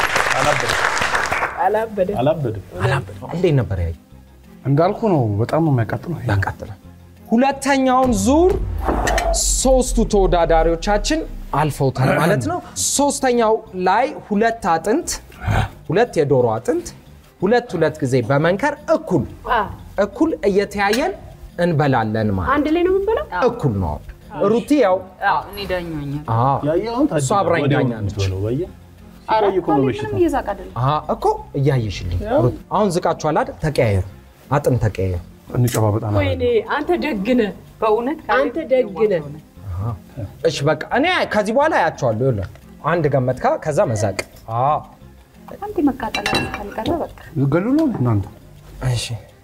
አላበደ አላበድም። እንዴት ነበር ያይ እንዳልኩ ነው። በጣም ነው የሚያቃጥለው። ይሄ ያቃጥላል። ሁለተኛውን ዙር ሶስቱ ተወዳዳሪዎቻችን አልፈውታል ማለት ነው። ሶስተኛው ላይ ሁለት አጥንት ሁለት የዶሮ አጥንት ሁለት ሁለት ጊዜ በመንከር እኩል እኩል እየተያየን እንበላለን ማለት አንድ ላይ ነው የምንበላው። እኩል ነው። ሩቲ ያው አዎ እኔ ዳኛኛል አዎ ያየኸውን እሷ አብራኝ ወዲያው ዳኛ ነው ነች። የምትበለው፣ ባየህ? ኧረ ሲቆይ እኮ ነው እኔ በሽታ። ምንም እየዛቅ አይደለም አሀ እኮ እያየሽልኝ ሩት፣ አሁን ዝቃችኋል አይደል? ተቀያየሩ፣ አጥንት ተቀያየሩ። እንጨባበጣለን። ወይኔ አንተ ደግነ በእውነት አንተ ደግነ እሺ በቃ እኔ ከዚህ በኋላ አያቸዋለሁ። ይኸውልህ አንድ ገመትካ ከዛ መዛቅ። አዎ አንዴ መቃጠል ካልቀረ በቃ ገሉ ነው እናንተ እሺ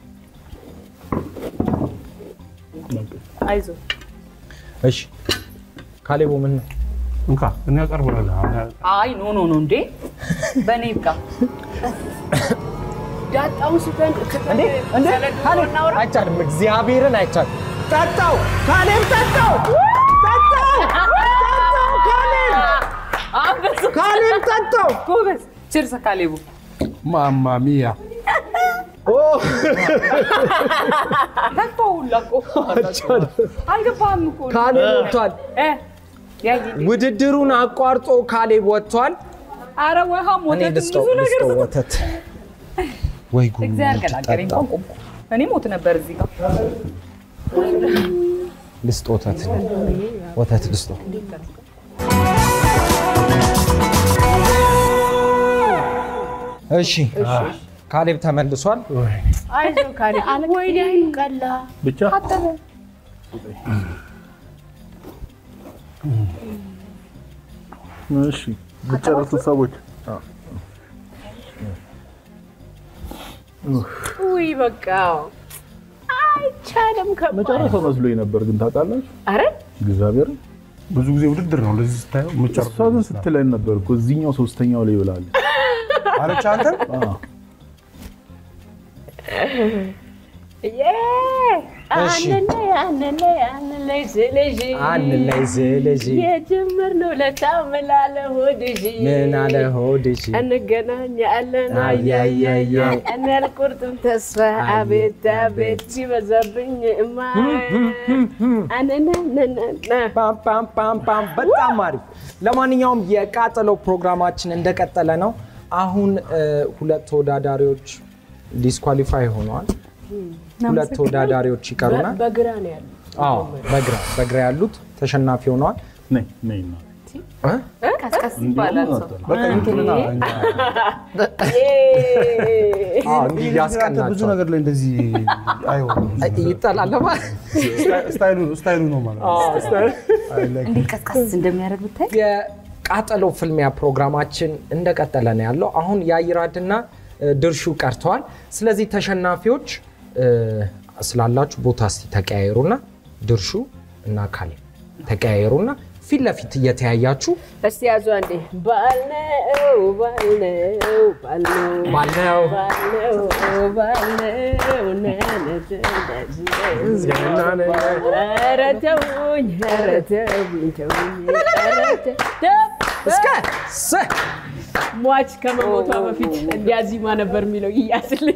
አይዞህ እሺ ካሌቦ ምን ነው? እንካ እኔ ያቀርብላለሁ። አይ ኖ ኖ ኖ እንዴ በእኔ ይብቃ ዳጣውን ስተን እንዴ እንዴ ካሌብ አይቻልም፣ እግዚአብሔርን አይቻልም። ጠጣው ካሌብ ጠጣው ጠጣው ጠጣው ካሌብ አንበሱ ካሌብ ጠጣው። ጎበዝ ችርሰ ካሌቡ ማማ ሚያ ተፋው ሁላ እኮ አልገባህም እኮ ካሌብ ወጥቷል። እ ያይ ውድድሩን አቋርጦ ካሌብ ወጥቷል። አረ ውሃ እኔ ሞተት ልስጠው ብዙ ነገር ልስጠው ወተት ወይ ጉድ እግዚአብሔር ገላገለኝ ጠጣው። እንኳን ቆምኩ እኔ ሞት ነበር እዚህ ጋር ልስጥ ወተት ወተት ልስጦ እሺ ካሌብ ተመልሷል። አይዞህ ካሌ ወይኔ አይኑ ቀላ ብቻ እሺ የምትጨርሱት ሰዎች ውይ በቃ አይቻልም። ከ- መጨረሻው መስሎኝ ነበር፣ ግን ታውቃላችሁ አረ እግዚአብሔር ብዙ ጊዜ ውድድር ነው እንደዚህ ስታየው እሷ የምትጨርሰው ግን ስትለን ነበር እኮ እዚህኛው ሶስተኛው ላይ ይብላል። አለች አንተ ዬ አንነ አንነ አንነ ስለሽ አንድ ላይ ዝልጅ የጀመርነው ለታምላለ ሆድሽ ምን አለ ሆድሽ እንገናኛለን አያያያ እኔ አልቆርጥም ተስፋ አቤት አቤት ሲበዛብኝ እማ አነነነነ ፓም ፓም ፓም ፓም በጣም አሪፍ። ለማንኛውም የቃጠሎ ፕሮግራማችን እንደቀጠለ ነው። አሁን እ፣ ሁለት ተወዳዳሪዎች ዲስኳሊፋይ ሆነዋል። ሁለት ተወዳዳሪዎች ይቀሩናል። በግራ ነው ያሉት። አዎ በግራ በግራ ያሉት ተሸናፊ ሆነዋል። ነይ ነይ ና እ? ቀስቀስ ይባላል ሰው በቃ ይምጡልና እኛ አዎ እንዲህ ብዙ ያስቀናቸው ነገር ላይ እንደዚህ አይሆንም። ይጠላለማ ስታይሉ ስታይሉ ነው ማለት ነው። I like እንዴት ቀስቀስ እንደሚያደርግ ብታይ የቃጠሎ ፍልሚያ ፕሮግራማችን እንደቀጠለ ነው ያለው። አሁን የአይራድና እ፣ ድርሹ ቀርተዋል። ስለዚህ ተሸናፊዎች እ፣ ስላላችሁ ቦታ እስቲ ተቀያየሩና ድርሹ እና ካሌ ተቀያየሩና ፊት ለፊት እየተያያችሁ እስቲ ያዙ አንዴ። ባልነው ባልነው ባልነው ባለው ባልነው ባልነው ነነት እንደዚህ ኧረ ተውኝ ኧረ ተውኝ ተውኝ ኧረ ተ- ተው- እስከ ሰ ሟች ከመሞቷ በፊት እንዲያዚማ ነበር የሚለው ይያዝልኝ።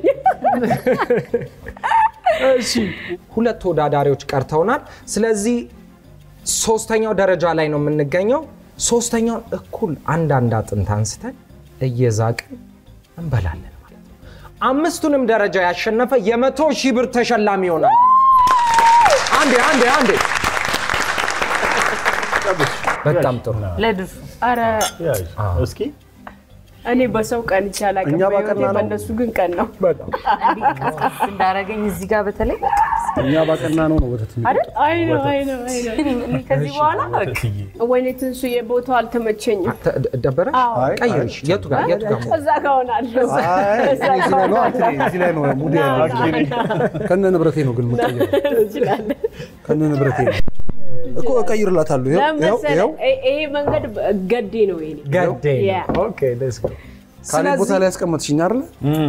እሺ ሁለት ተወዳዳሪዎች ቀርተውናል። ስለዚህ ሶስተኛው ደረጃ ላይ ነው የምንገኘው። ሶስተኛውን እኩል አንዳንድ አጥንት አንስተን እየዛቅን እንበላለን ማለት ነው። አምስቱንም ደረጃ ያሸነፈ የመቶ ሺህ ብር ተሸላሚ ይሆናል። አንዴ አንዴ አንዴ። በጣም ጥሩ። ለድርሹ ኧረ ያዥ እስኪ እኔ በሰው ቀን ይቻላል እኛ ባቀና ነው። በእነሱ ግን ቀን ነው እንዴት ቀስቀስ እንዳረገኝ እዚህ ጋር በተለይ እኛ ባቀና ነው ነው ወተት የሚጠጣው። አይደል አይ ነው አይ ነው አይ ነው እኔ ከዚህ በኋላ በቃ ትዬ ወይኔ ትንሱዬ ቦታው አልተመቸኝም ተ- ደበረ አይ፣ ቀይርሽ። የቱ ጋር የቱ ጋር እዛ ጋር ሆናለሁ አይ፣ እኔ እዚህ ላይ ነው አንተ እዚህ ላይ ነው ሙድ ያለው። ከነ ንብረቴ ነው ግን የምቀይረው። ትችላለህ ከነ ንብረቴ ነው እኮ እቀይርላታለሁ። ይኸው ይኸው ለመሰለህ ይኸው ይሄ- ይሄ መንገድ ገዴ ነው የኔ ገዴ ያ። ነው። ኦኬ ሌትስ ጎ። ካሌ ቦታ ላይ ያስቀመጥሽኝ አይደለ?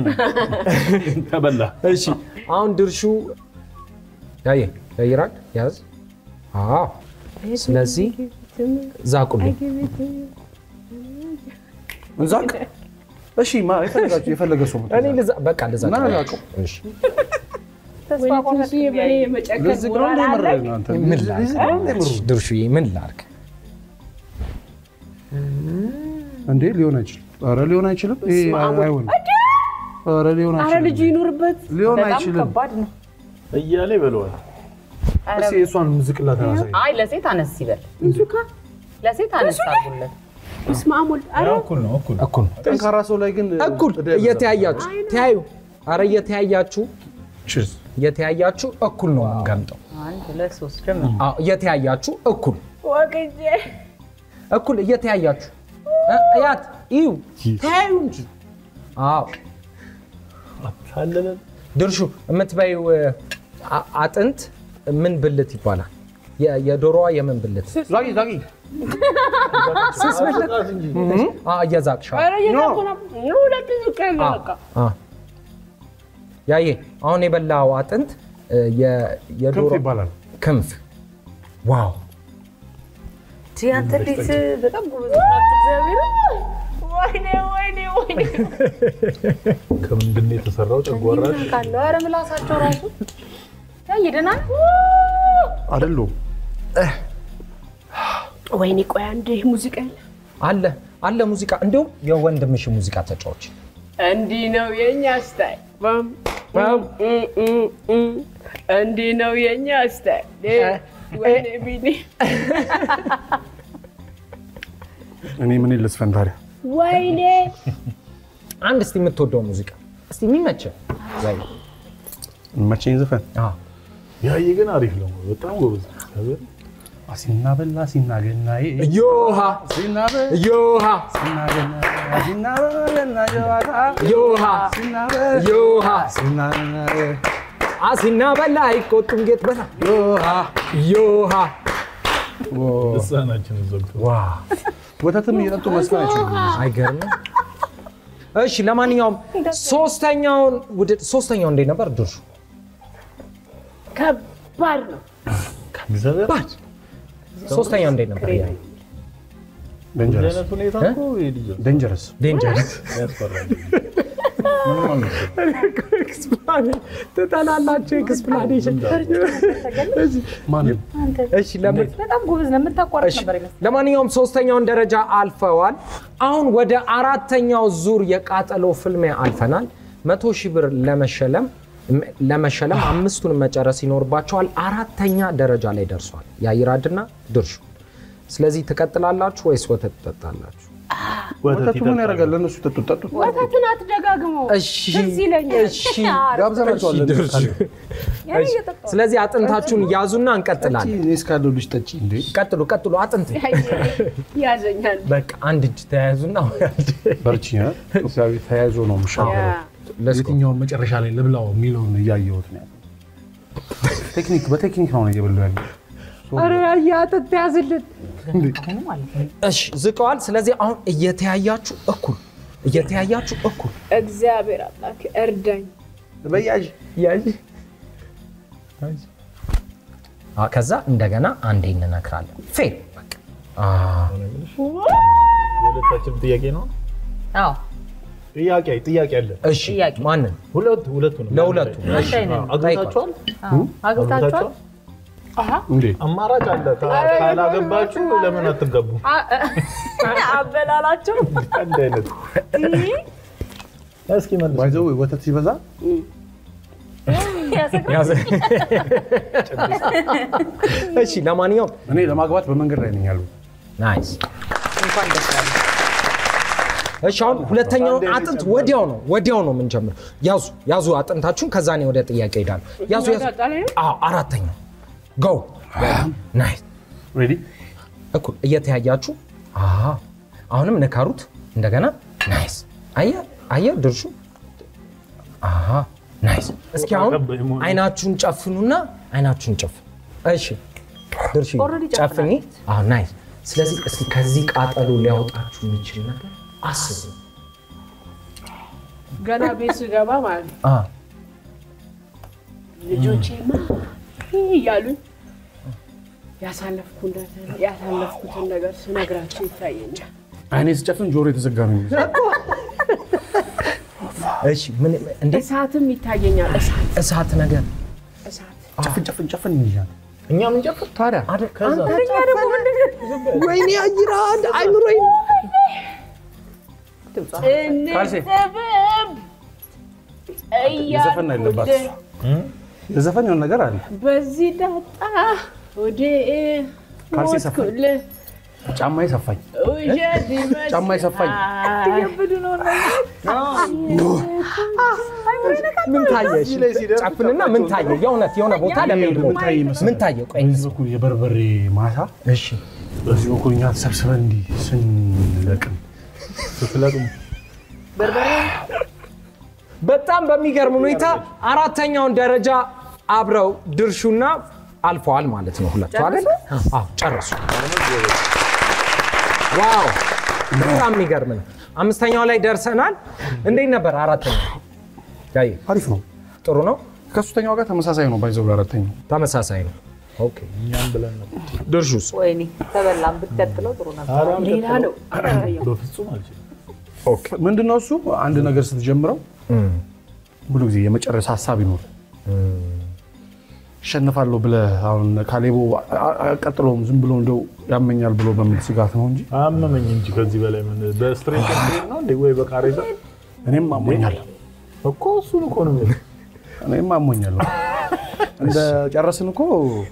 ተበላ እሺ አሁን ድርሹ ያየ ያይራል ያዝ። አዎ ስለዚህ ዛቁልኝ። እንዛቅ። እሺ ማ የፈለጋችሁ የፈለገ ሰው መጥቶ እኔ ልዛ በቃ ልዛ እና ዛቀው። እሺ ወይኔ ትንሱዬ በእኔ የመጨከን ለዚህ ነው ሞራል እንደ አለኝ። የምርህ አንተ ምን ላርግ ድርሹዬ ምን ላርግ? እንዴ ሊሆን አይችልም። ኧረ ሊሆን አይችልም። ይሄ አይሆንም። ኧረ ሊሆን አረ አይችልም። ልጁ ይኑርበት ሊሆን በጣም አይችልም። ከባድ ነው። እያለ ይበለዋል። እስኪ የእሷን ሙዚቅላት አሳይ። አይ ለሴት አነስ ይበል፣ እንሱካ ለሴት አነስ አድርጉለት። እስማ አሞል አረ እኩል ነው እኩል እኩል ጠንካራ ሰው ላይ ግን እኩል እዳ ይበዛል። እየተያያችሁ ተያዩ። አረ እየተያያችሁ Cheers። እየተያያችሁ እኩል ነው የምንገምጠው። አንድ ሁለት ሶስት ጀምር። አዎ እየተያያችሁ እኩል ወግጄ እኩል እየተያያችሁ እ- እያት እዩ ተያዩ እንጂ። አዎ ታለለ ድርሹ የምትበይው አ- አጥንት ምን ብልት ይባላል? የ- የዶሮዋ የምን ብልት? ዛጊ ዛጊ ስስ ብልት? አዎ፣ እየዛቅሽ አዎ። አረ እየዛኩ ነው ሁለት ዝቅ ያለ በቃ አዎ። ያዬ አሁን የበላው አጥንት እ፣ የ- የዶሮ ክንፍ ይባላል። ክንፍ። ዋው ቲ አንተ እንዴት በጣም ጎበዝ ናችሁ። እግዚአብሔር ወይኔ ወይኔ ወይኔ ከምንድን ነው የተሰራው? ጨጓራሽ ካለው ኧረ ምላሳቸው ራሱ ያየ ደህና ነው። አይደሉም። ወይኔ ቆይ አንዴ ሙዚቃ ያለ አለ አለ ሙዚቃ። እንዲሁም የወንድምሽ ሙዚቃ ተጫዎች እንዲህ ነው የኛ ስታይል በም በም እም እም እም። እንዲህ ነው የኛ ስታይል እ፣ ወይኔ ቢኒ እኔ ምን ልስፈን ታዲያ? ወይኔ አንድ እስቲ የምትወደው ሙዚቃ እስቲ የሚመችህ ያዬ። መቼኝ ዘፈን አዎ። ያየ ግን አሪፍ ነው። በጣም ጎበዝ ነው። አሲና በላ ሲና ገናዬ ዮሃ ሲና በላ ዮሃ ሲና ገናዬ ሲና በላ ጀዋታ ዮሃ ሲና በላ ዮሃ ሲና ገናዬ አሲና በላ አይቆጡም ጌት በላ ዮሃ ዮሃ ልሳናችንን ዘግቶ ዋ ወተትም እየጠጡ መስፈን አይችሉም። አይገርምም? እሺ ለማንኛውም ሶስተኛውን ውድድ ሶስተኛው እንዴት ነበር ድርሹ? ከባድ ነው እግዚአብሔር ሶስተኛው እንዴት ነበር? ያዬ? ደንጀረስ አይነት ሁኔታ እኮ ይሄ ልጅ ደንጀረስ ዴንጀረስ ያስፈራል። ኤክስፕላኔሽን ትጠላላችሁ። ኤክስፕላኔሽን ማንም እሺ፣ ለምን በጣም ጎበዝ ነው። የምታቋርጥ እሺ፣ ነበር ይመስል ለማንኛውም ሶስተኛውን ደረጃ አልፈዋል። አሁን ወደ አራተኛው ዙር የቃጠሎ ፍልሚያ አልፈናል። መቶ ሺህ ብር ለመሸለም ለመሸለም አምስቱን መጨረስ ይኖርባቸዋል። አራተኛ ደረጃ ላይ ደርሷል የአይራድና ድርሹ። ስለዚህ ትቀጥላላችሁ ወይስ ወተት ትጠጣላችሁ? ወተቱ ምን ያደርጋል? ለእነሱ ጠጡት ጠጡት። ወተትን አትደጋግመው። እሺ ትዝ ይለኛል። እሺ ጋብዘናቸዋል። ድርሹ። እሺ፣ ስለዚህ አጥንታችሁን ያዙና እንቀጥላለን። እኔ እስካለሁ ልጅ ጠጪ እንዴ ቀጥሉ ቀጥሉ። አጥንት ያዘኛል። በቃ አንድ እጅ ተያያዙና በርቺ። ኢትዮጵያዊ ተያይዞ ነው የምሻገረው። የትኛውን መጨረሻ ላይ ልብላው የሚለውን እያየሁት ነው ያለው። ቴክኒክ በቴክኒክ ነው እየበሉ ያለ ኧረ አጥንት ያዝልን። እሺ ዝቀዋል። ስለዚህ አሁን እየተያያችሁ እኩል እየተያያችሁ እኩል እግዚአብሔር አምላክ እርዳኝ። በያዥ ያዥ አ፣ ከዛ እንደገና አንዴ እንነክራለን። ፌል በቃ አ፣ የሁለታችንም ጥያቄ ነው። አዎ ጥያቄ ጥያቄ አለ። እሺ ማንን ሁለቱ ሁለቱ ነው ለሁለቱ እሺ አግብታችኋል? አግብታችኋል? እንዴ አማራጭ አለ። ካ- ካላገባችሁ ለምን አትገቡ? አበላላቸው አንድ አይነት እስኪ መልስ። ባይዘው ወተት ሲበዛ ያዘ። እሺ ለማንኛውም እኔ ለማግባት በመንገድ ላይ ነኝ ያሉት። ናይስ እንኳን ደስ ያለ እሺ አሁን ሁለተኛውን አጥንት ወዲያው ነው ወዲያው ነው የምንጀምረው። ያዙ ያዙ አጥንታችሁን፣ ከዛ እኔ ወደ ጥያቄ ሄዳለሁ። ያዙ ያዙ። አዎ አራተኛው ጎ ናይስ ሬዲ እኩል እየተያያችሁ አሃ አሁንም ንከሩት እንደገና ናይስ አየ አየ ድርሹ አሃ ናይስ እስኪ አሁን አይናችሁን ጨፍኑና አይናችሁን ጨፍኑ እሺ ድርሹ Already ጨፍኒ አዎ ናይስ ስለዚህ እስኪ ከዚህ ቃጠሎ ሊያወጣችሁ የሚችል ነገር አስቡ ገና ቤት ስገባ ማለት ነው አ ልጆቼማ እያሉኝ ያሳለፍኩለትን ያሳለፍኩትን ነገር ስነግራቸው ይታየኛል። አይኔ ስጨፍን ጆሮ የተዘጋ ነው የሚመስለው። እሺ ምን እንዴ እሳትም ይታየኛል። እሳት እሳት ነገር እሳት ጨፍን ጨፍን ጨፍን ይላል። እኛ ምን ጨፍር ታዲያ ወይኔ አይራ አይምሮኝ ካልሴ እንጥበብ የዘፈን አይለባት የዘፈን የሆነ ነገር አለ። በዚህ ዳጣ ወደ ካልሴ ሰፋኝ። ሞትኩልህ ጫማዬ ሰፋኝ። ውሸት ይመስላል። ጫማዬ ሰፋኝ። ምን ታየ? እሺ፣ ጨፍንና ምን ታየ? የእውነት የሆነ ቦታ ለመሄድ ሞት ታይ ይመስላል። ምን ታየ? ቆይ በዚህ በኩል የበርበሬ ማሳ፣ እሺ በዚህ በኩል እኛ ተሰብስበን እንዲህ ስንለቅም ስትለቅሙ በጣም በሚገርም ሁኔታ አራተኛውን ደረጃ አብረው ድርሹና አልፈዋል ማለት ነው። ሁለቱ አይደል? አዎ ጨረሱ። ዋው በጣም የሚገርም ነው። አምስተኛው ላይ ደርሰናል። እንዴት ነበር አራተኛው? ያየ አሪፍ ነው። ጥሩ ነው። ከሶስተኛው ጋር ተመሳሳይ ነው። ባይዘው አራተኛው ተመሳሳይ ነው። ኦኬ እኛም ብለን ነበር። ድርሹስ? ወይኔ ተበላም ብትቀጥለው ጥሩ ነበር። ኧረ ሌላ ነው። በፍጹም አልችልም። ምንድነው እሱ አንድ ነገር ስትጀምረው ብዙ ጊዜ የመጨረሻ ሀሳብ ይኖር እሸንፋለሁ ብለህ አሁን ካሌቦ ቀጥሎም ዝም ብሎ እንደው ያመኛል ብሎ በሚል ስጋት ነው እንጂ አመመኝ እንጂ ከዚህ በላይ ምን በስትሬት ስትሬት ነው እንዴ ወይ በቃሬዛ እኔም አሞኛለሁ እኮ እሱን እኮ ነው የምልህ። እኔም አሞኛለሁ። እንደ ጨረስን እኮ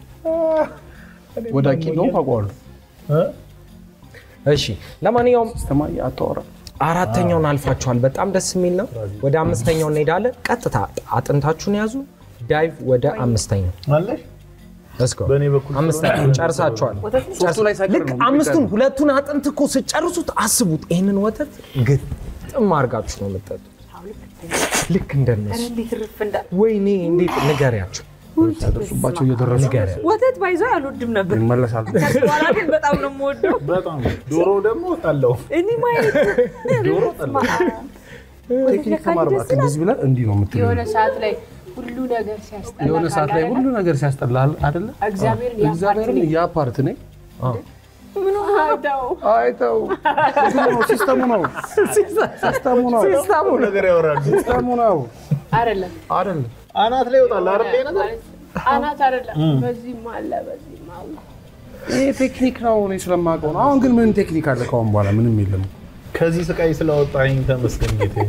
ወዳቂ ነው ታውቀዋለሁ። እ? እሺ ለማንኛውም ስተማ አታወራ አራተኛውን አልፋችኋል። በጣም ደስ የሚል ነው። ወደ አምስተኛው እንሄዳለን። ቀጥታ አጥንታችሁን ያዙ። ዳይቭ ወደ አምስተኛው አለሽ Let's go። በእኔ በኩል አምስተኛው ጨርሳችኋል። ሶስቱ ላይ ሳይቀር ልክ ነው አምስቱን ሁለቱን አጥንት እኮ ስጨርሱት አስቡት። ይህንን ወተት ግጥም አድርጋችሁ ነው የምጠጡት። ልክ እንደነሱ እንዴት ርፍ እንዳለ ወይኔ እንዴት ንገሪያቸው፣ ያደርሱባቸው እየደረሱ ንገሪያቸው። ወተት ባይዞ አልወድም ነበር። ይመለሳሉ። ከዚህ በኋላ ግን በጣም ነው የምወደው። በጣም ዶሮ ደግሞ ጠላው እኔ ማየት ዶሮ ጠላው ቴክኒክ ተማር እባክህ። እንደዚህ ብለህ እንዲህ ነው የምትለው። የሆነ ሰዓት ላይ ሁሉ ነገር ሲያስጠላ የሆነ ሰዓት ላይ ሁሉ ነገር ሲያስጠላል አይደለ? እግዚአብሔርን እግዚአብሔርን ያ ፓርት ነኝ ምን ሆነ ተው አይተው እንትኑ ነው፣ ሲስተሙ ነው ሲስተሙ ነው ሲስተሙ ነው። ነገር ያወራሉ። ሲስተሙ ነው አይደለም አይደል? አናት ላይ ይወጣል አይደል? ይሄ ነገር አናት አይደለም። በዚህም አለ በዚህም አለ። ይሄ ቴክኒክ ነው፣ እኔ ስለማውቀው ነው። አሁን ግን ምን ቴክኒክ አለ? ከአሁን በኋላ ምንም የለም። ከዚህ ስቃይ ስላወጣኝ ተመስገን ጌታዬ።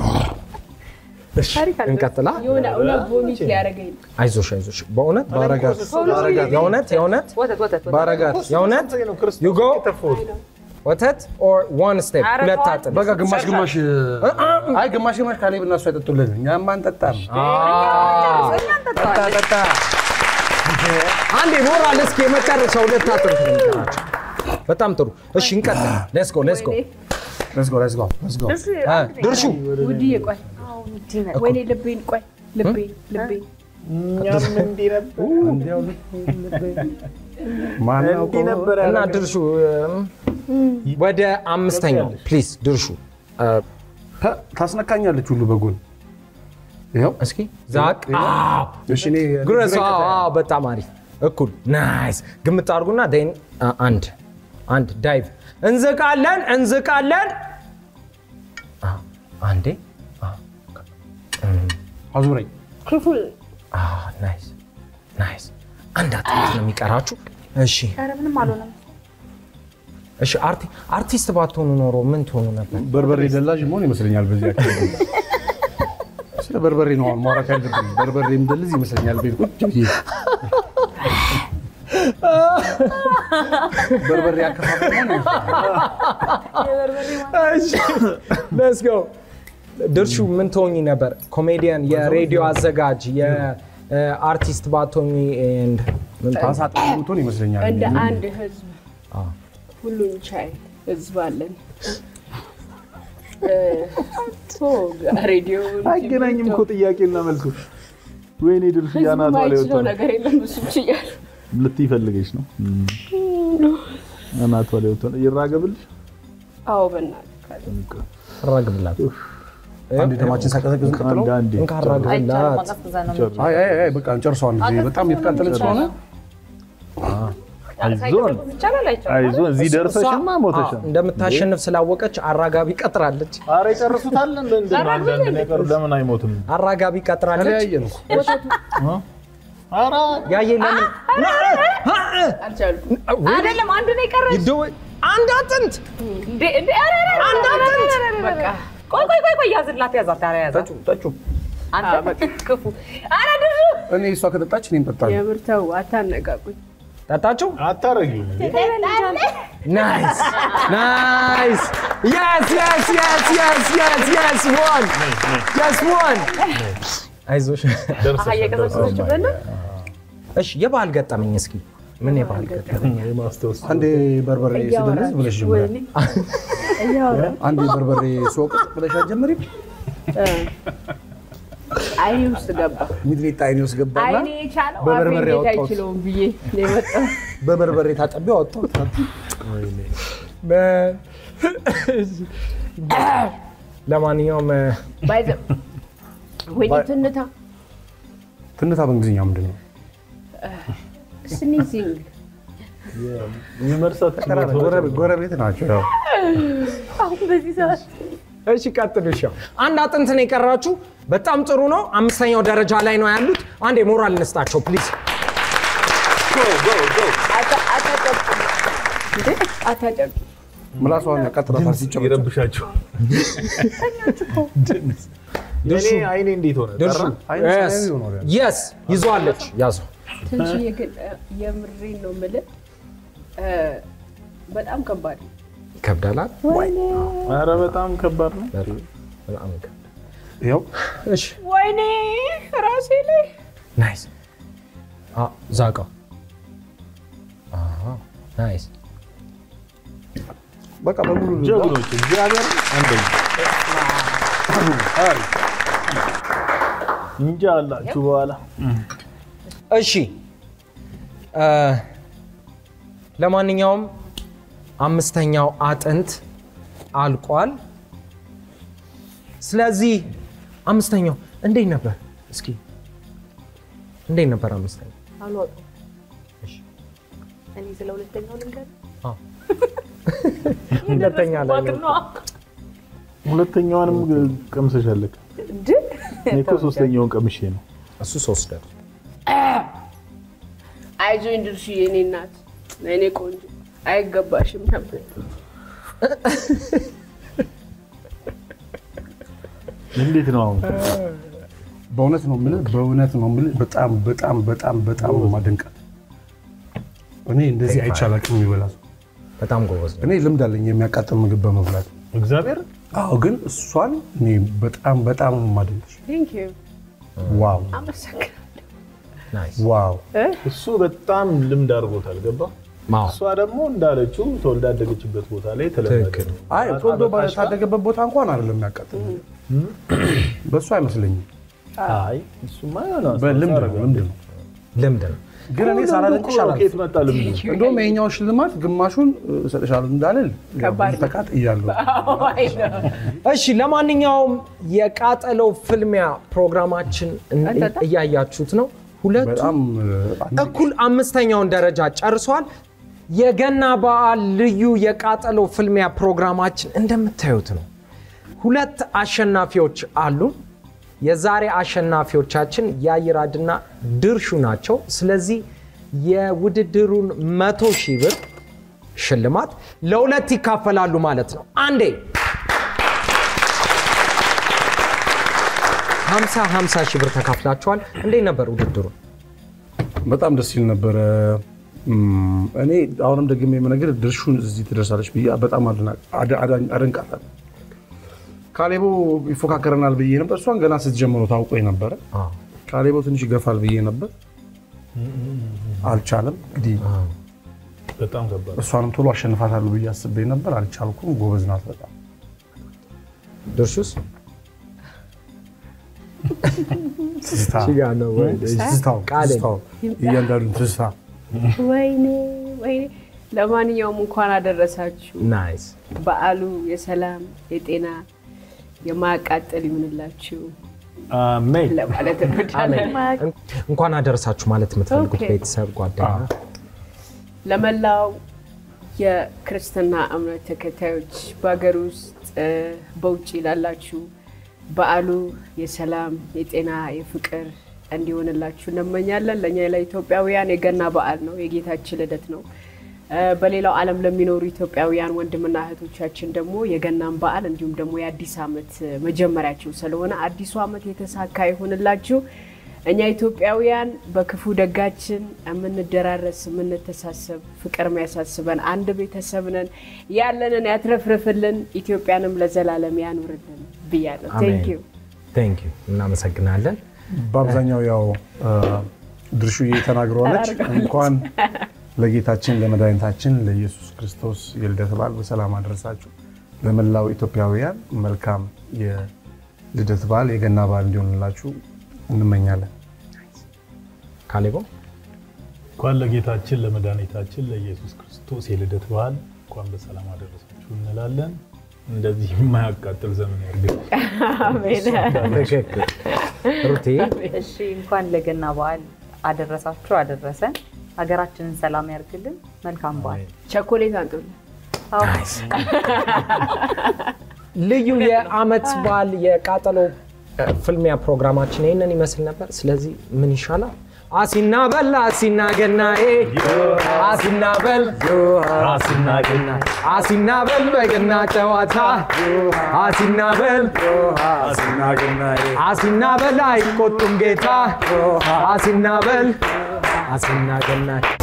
ታሪክ አለ። እንቀጥላ። የሆነ እውነት ቮሚት ሊያደርገኝ ነው። አይዞሽ አይዞሽ። በእውነት ባረጋት ባረጋት የእውነት የእውነት ወተት ወተት ወተት። ባረጋት የእውነት ነው ክርስቶስ You go? የተፋሁት። ወተት ኦር ዋን ስቴፕ ኧረ ሁለት ተዋት። አጥን በቃ ግማሽ ግማሽ አይ ግማሽ ግማሽ ካሌብ እና እሱ አይጠጡልን፣ እኛም አንጠጣም። ጠጣ ጠጣ። አንዴ ሞራል እስኪ የመጨረሻ ሁለት አጥን ትንገራቸው። በጣም ጥሩ። እሺ እንቀጥል። ሌትስ ጎ ሌትስ ጎ Let's go, let's go, let's go. ድርሹ ውድዬ ቆይ፣ ወይኔ ልቤን ቆይ፣ ልቤን ልቤን እኛም እንዲህ ነበር እንዲያው ማን እንዲህ ያውቀው? ነበር እና ያደረገው። ድርሹ እም፣ ወደ አምስተኛው ፕሊዝ ድርሹ እ፣ ታ- ታስነካኛለች ሁሉ በጎን ይኸው እስኪ ዛቅ አዎ እሺ እኔ ጉረሱ አዎ አዎ በጣም አሪፍ እኩል ናይስ ግምት አድርጉና ን አንድ አንድ ዳይቭ እንዝቃለን እንዝቃለን አዎ፣ አንዴ አዎ፣ አዙረኝ ክፉል አዎ፣ ናይስ ናይስ አንድ አጥንት ነው የሚቀራችሁ እሺ ኧረ ምንም አልሆነም። እሺ አርቲ- አርቲስት ባትሆኑ ኖሮ ምን ትሆኑ ነበር በርበሬ ደላዥ መሆን ይመስለኛል። በዚህ አካባቢ ስለ በርበሬ ነው አሁን ማውራት ያለብን። በርበሬ ምደልዝ ይመስለኛል። ቤት ቁጭ ብዬ በርበሬ አከፋፈል መሆን ይመስለኛል። ሌትስ ጎ ድርሹ ምን ትሆኚ ነበር ኮሜዲያን የሬዲዮ አዘጋጅ የአርቲስት ባትሆኚ ኤንድ ምን ትሆኚ? ታሳ ጥሩ የምትሆን ይመስለኛል። እንደ አንድ ህዝብ ሁሉን ቻይ ህዝብ አለን። እ፣ ቶ ሬዲዮውን አይገናኝም እኮ ጥያቄና መልሱ። ወይኔ ድርሽ ህዝቡ ያናቷ ላይ ማይችለው ወጥቶ ነገር የለም። እሱ ችያል ልትይ ፈልገሽ ነው። አናቷ ላይ ወጥቶ ይራገብልሽ። አዎ በእናትህ ካለ አራግብላት አንድ ደማችን ሳቀዘቅዝ ቀጥለው አንድ አንዴ እንካ አይቻልም። አራግብላት ማቀዝቀዣ ነው የምንችለው። አይ አይ አይ በቃ እንጨርሰዋል። ጊዜ በጣም የተቃጠለች ስለሆነ አይዞን ሳይቀዘቅዝ ይቻላል አይቻልም? አይዞን እዚህ ደርሰሽማ ሞተሻል። እንደምታሸንፍ ስላወቀች አራጋቢ ቀጥራለች ኧረ ይጨርሱታል። እንደ እንደ አንዳንድ ነገር ለምን አይሞትም? አራጋቢ ቀጥራለች ተለያየን እኮ ኧረ ያየ ለምን አልቻልኩም። አይደለም አንድ ነው የቀረች። ይደው- አንድ አጥንት እንዴ እንዴ! ኧረ ኧረ ኧረ! አንድ አጥንት በቃ ቆይ ቆይ ቆይ ቆይ ያዝላት ያዛት ኧረ ያዛት። ጠጩ አንተ ክፉ። ኧረ ድርሹ እኔ እሷ ከጠጣች እኔም ጠጣለሁ። የምር ተው አታነቃቁኝ። ጠጣችሁ አታረጊውም እንዴ? ናይስ ናይስ የስ የስ የስ የስ የስ የስ ዋን የስ ዋን አይዞሽ አሃ እየቀዘቀዘችበት ነው። እሺ የባህል ገጠመኝ እስኪ ምን የባህል ገጠመኝ የማስታወስ አንዴ በርበሬ ስደልዝ ብለሽ ጀምሪያል። ወይኔ እያወራ አንዴ በርበሬ ስወቅጥ ብለሽ አትጀምሪም? አይኔ ውስጥ ገባ። ሚጥሚጣ አይኔ ውስጥ ገባና አይኔ የቻለው አፌ በበርበሬ እንዴት አወጣሁት። አይችለውም ብዬ ነው የመጣው። በበርበሬ ታጠቢ አወጣሁት። ለማንኛውም ባይዘ ወይኔ ትንታ ትንታ በእንግሊዝኛ ምንድን ነው? ስኒዚንግ የሚመርሳት ጎረቤ- ጎረቤት ናቸው። ያው አሁን በዚህ ሰዓት እሺ ቀጥሉ። እሺ አንድ አጥንት ነው የቀራችሁ። በጣም ጥሩ ነው። አምስተኛው ደረጃ ላይ ነው ያሉት። አንድ የሞራል እንስጣቸው ፕሊዝ። አታጨቅ ምላሷን ያቃጥላታል ሲጨበጨብ። ይረብሻቸው። የኔ አይኔ እንዴት ሆነ? ድርሹ ጠራ? አይን ሰማያዊ ሆኗል። የስ ይዟለች። ያዙ ትንሽዬ ግን እ፣ የምሬን ነው የምልህ እ፣ በጣም ከባድ ነው። ይከብዳላል። ኧረ በጣም ከባድ ነው። በጣም ይከብዳል። ይኸው እሺ ወይኔ ራሴ ላይ ናይስ። አዎ ዛቀው። አዎ ናይስ። በቃ በሙሉ ጀግኖች እግዚአብሔር አንደኛ አሪፍ። እንጃ አላችሁ በኋላ እሺ እ፣ ለማንኛውም አምስተኛው አጥንት አልቋል። ስለዚህ አምስተኛው እንዴት ነበር? እስኪ እንዴት ነበር አምስተኛው? አልወጡም። እኔ ስለ ሁለተኛው ልንገር አዎ ሁለተኛ ላይ የደረስኩባት ነዋ። ሁለተኛዋንም ቀምሰሻለክ። እንድ እኔ እኮ ሶስተኛውን ቀምሼ ነው። እሱ ሶስት ደር አይዞኝ ድርሽ የኔ እናት እኔ ቆንጆ አይገባሽም ነበር። እንዴት ነው አሁን? በእውነት ነው የምልህ፣ በእውነት ነው የምልህ። በጣም በጣም በጣም በጣም ነው የማደንቃት። እኔ እንደዚህ አይቼ አላውቅም የሚበላ ሰው። በጣም ጎበዝ ነው። እኔ ልምድ አለኝ የሚያቃጥል ምግብ በመብላት። እግዚአብሔር አዎ፣ ግን እሷን እኔ በጣም በጣም ነው የማደንቅሽ። ቴንክ ዩ ዋው አመሰግናለሁ። ናይስ ዋው እሱ በጣም ልምድ አድርጎታል። ገባ ማው እሷ ደግሞ እንዳለችው ተወልዳ ያደገችበት ቦታ ላይ ተለመደ ትክክል። ነው። አይ ተወልዶ አበቃሽ ጋር? ባታደገበት ቦታ እንኳን አይደለም የሚያቃጥል በእሱ አይመስለኝም። አይ እሱማ የሆነ በልምድ ነው አረጋለሁ። ልምድ ነው። ልምድ ነው። ግን እኔ ሳላደንቅሽ እኮ አላልፍም። ከየት መጣ ልምዱ? እንደውም ይሄኛውን ሽልማት ግማሹን እሰጥሻለሁ እንዳልል ከባድ ነው። ተቃጥያለሁ። አይ ነው። እሺ ለማንኛውም የቃጠለው ፍልሚያ ፕሮግራማችን እን- አንተታ? እያያችሁት ነው። ሁለቱ በጣም እኩል አምስተኛውን ደረጃ ጨርሷል። የገና በዓል ልዩ የቃጠለው ፍልሚያ ፕሮግራማችን እንደምታዩት ነው። ሁለት አሸናፊዎች አሉ። የዛሬ አሸናፊዎቻችን የአይራድና ድርሹ ናቸው። ስለዚህ የውድድሩን መቶ ሺህ ብር ሽልማት ለሁለት ይካፈላሉ ማለት ነው። አንዴ 50 50 ሺህ ብር ተካፍላችኋል። እንዴት ነበር ውድድሩ? በጣም ደስ ይል ነበረ። እም፣ እኔ አሁንም ደግሜ የምነግር ድርሹን እዚህ ትደርሳለች ብዬ በጣም አድና- አደ- አዳ- አደንቃታለሁ። ካሌቦ ይፎካከረናል ብዬ ነበር። እሷን ገና ስትጀምሮ ታውቆኝ ነበረ። ካሌቦ ትንሽ ይገፋል ብዬ ነበር፣ አልቻለም። እንግዲህ በጣም ከባድ እሷንም ቶሎ አሸንፋታለሁ ብዬ አስቤ ነበር፣ አልቻልኩም። ጎበዝ ናት በጣም ድርሹስ ትዝታ ጋ ነው ወይ? ትዝታው ቃሌ። ትዝታው እያንዳንዱን ትዝታ ወይኔ ወይኔ። ለማንኛውም እንኳን አደረሳችሁ። ናይስ በዓሉ የሰላም የጤና የማያቃጥል ይሁንላችሁ አሜን። ለማለት እንወዳለን። እንኳን አደረሳችሁ ማለት የምትፈልጉት ኦኬ። ቤተሰብ ጓደኛ ለመላው የክርስትና እምነት ተከታዮች በሀገር ውስጥ እ፣ በውጭ ላላችሁ በዓሉ የሰላም የጤና የፍቅር እንዲሆንላችሁ እንመኛለን። ለእኛ ለኢትዮጵያውያን የገና በዓል ነው፣ የጌታችን ልደት ነው። እ፣ በሌላው ዓለም ለሚኖሩ ኢትዮጵያውያን ወንድምና እህቶቻችን ደግሞ የገናን በዓል እንዲሁም ደግሞ የአዲስ ዓመት መጀመሪያቸው ስለሆነ አዲሱ ዓመት የተሳካ ይሆንላችሁ። እኛ ኢትዮጵያውያን በክፉ ደጋችን የምንደራረስ የምንተሳሰብ ፍቅር የሚያሳስበን አንድ ቤተሰብ ነን። ያለንን ያትረፍርፍልን፣ ኢትዮጵያንም ለዘላለም ያኑርልን ብያለሁ። ቴንክ ዩ ቴንክ ዩ እናመሰግናለን። በአብዛኛው ያው እ፣ ድርሹዬ ተናግረዋለች። እንኳን ለጌታችን ለመድኃኒታችን ለኢየሱስ ክርስቶስ የልደት በዓል በሰላም አደረሳችሁ። ለመላው ኢትዮጵያውያን መልካም የልደት በዓል የገና በዓል እንዲሆንላችሁ እንመኛለን። ካሌቦ እንኳን ለጌታችን ለመድኃኒታችን ለኢየሱስ ክርስቶስ የልደት በዓል እንኳን በሰላም አደረሳችሁ እንላለን። እንደዚህ የማያቃጥል ዘመን ያርግል። ትክክል። ሩቴ እሺ እንኳን ለገና በዓል አደረሳችሁ አደረሰን። ሀገራችንን ሰላም ያርግልን። መልካም በዓል። ቸኮሌት አንጡልን። አዎ። ልዩ የአመት በዓል የቃጠሎ እ፣ ፍልሚያ ፕሮግራማችን ይህንን ይመስል ነበር። ስለዚህ ምን ይሻላል? አሲና በል አሲና ገናዬ አሲና በል አሲና በል በገና ጨዋታ አሲና በል አሲና በል አይቆጡም ጌታ አሲና በል አሲና ገናዬ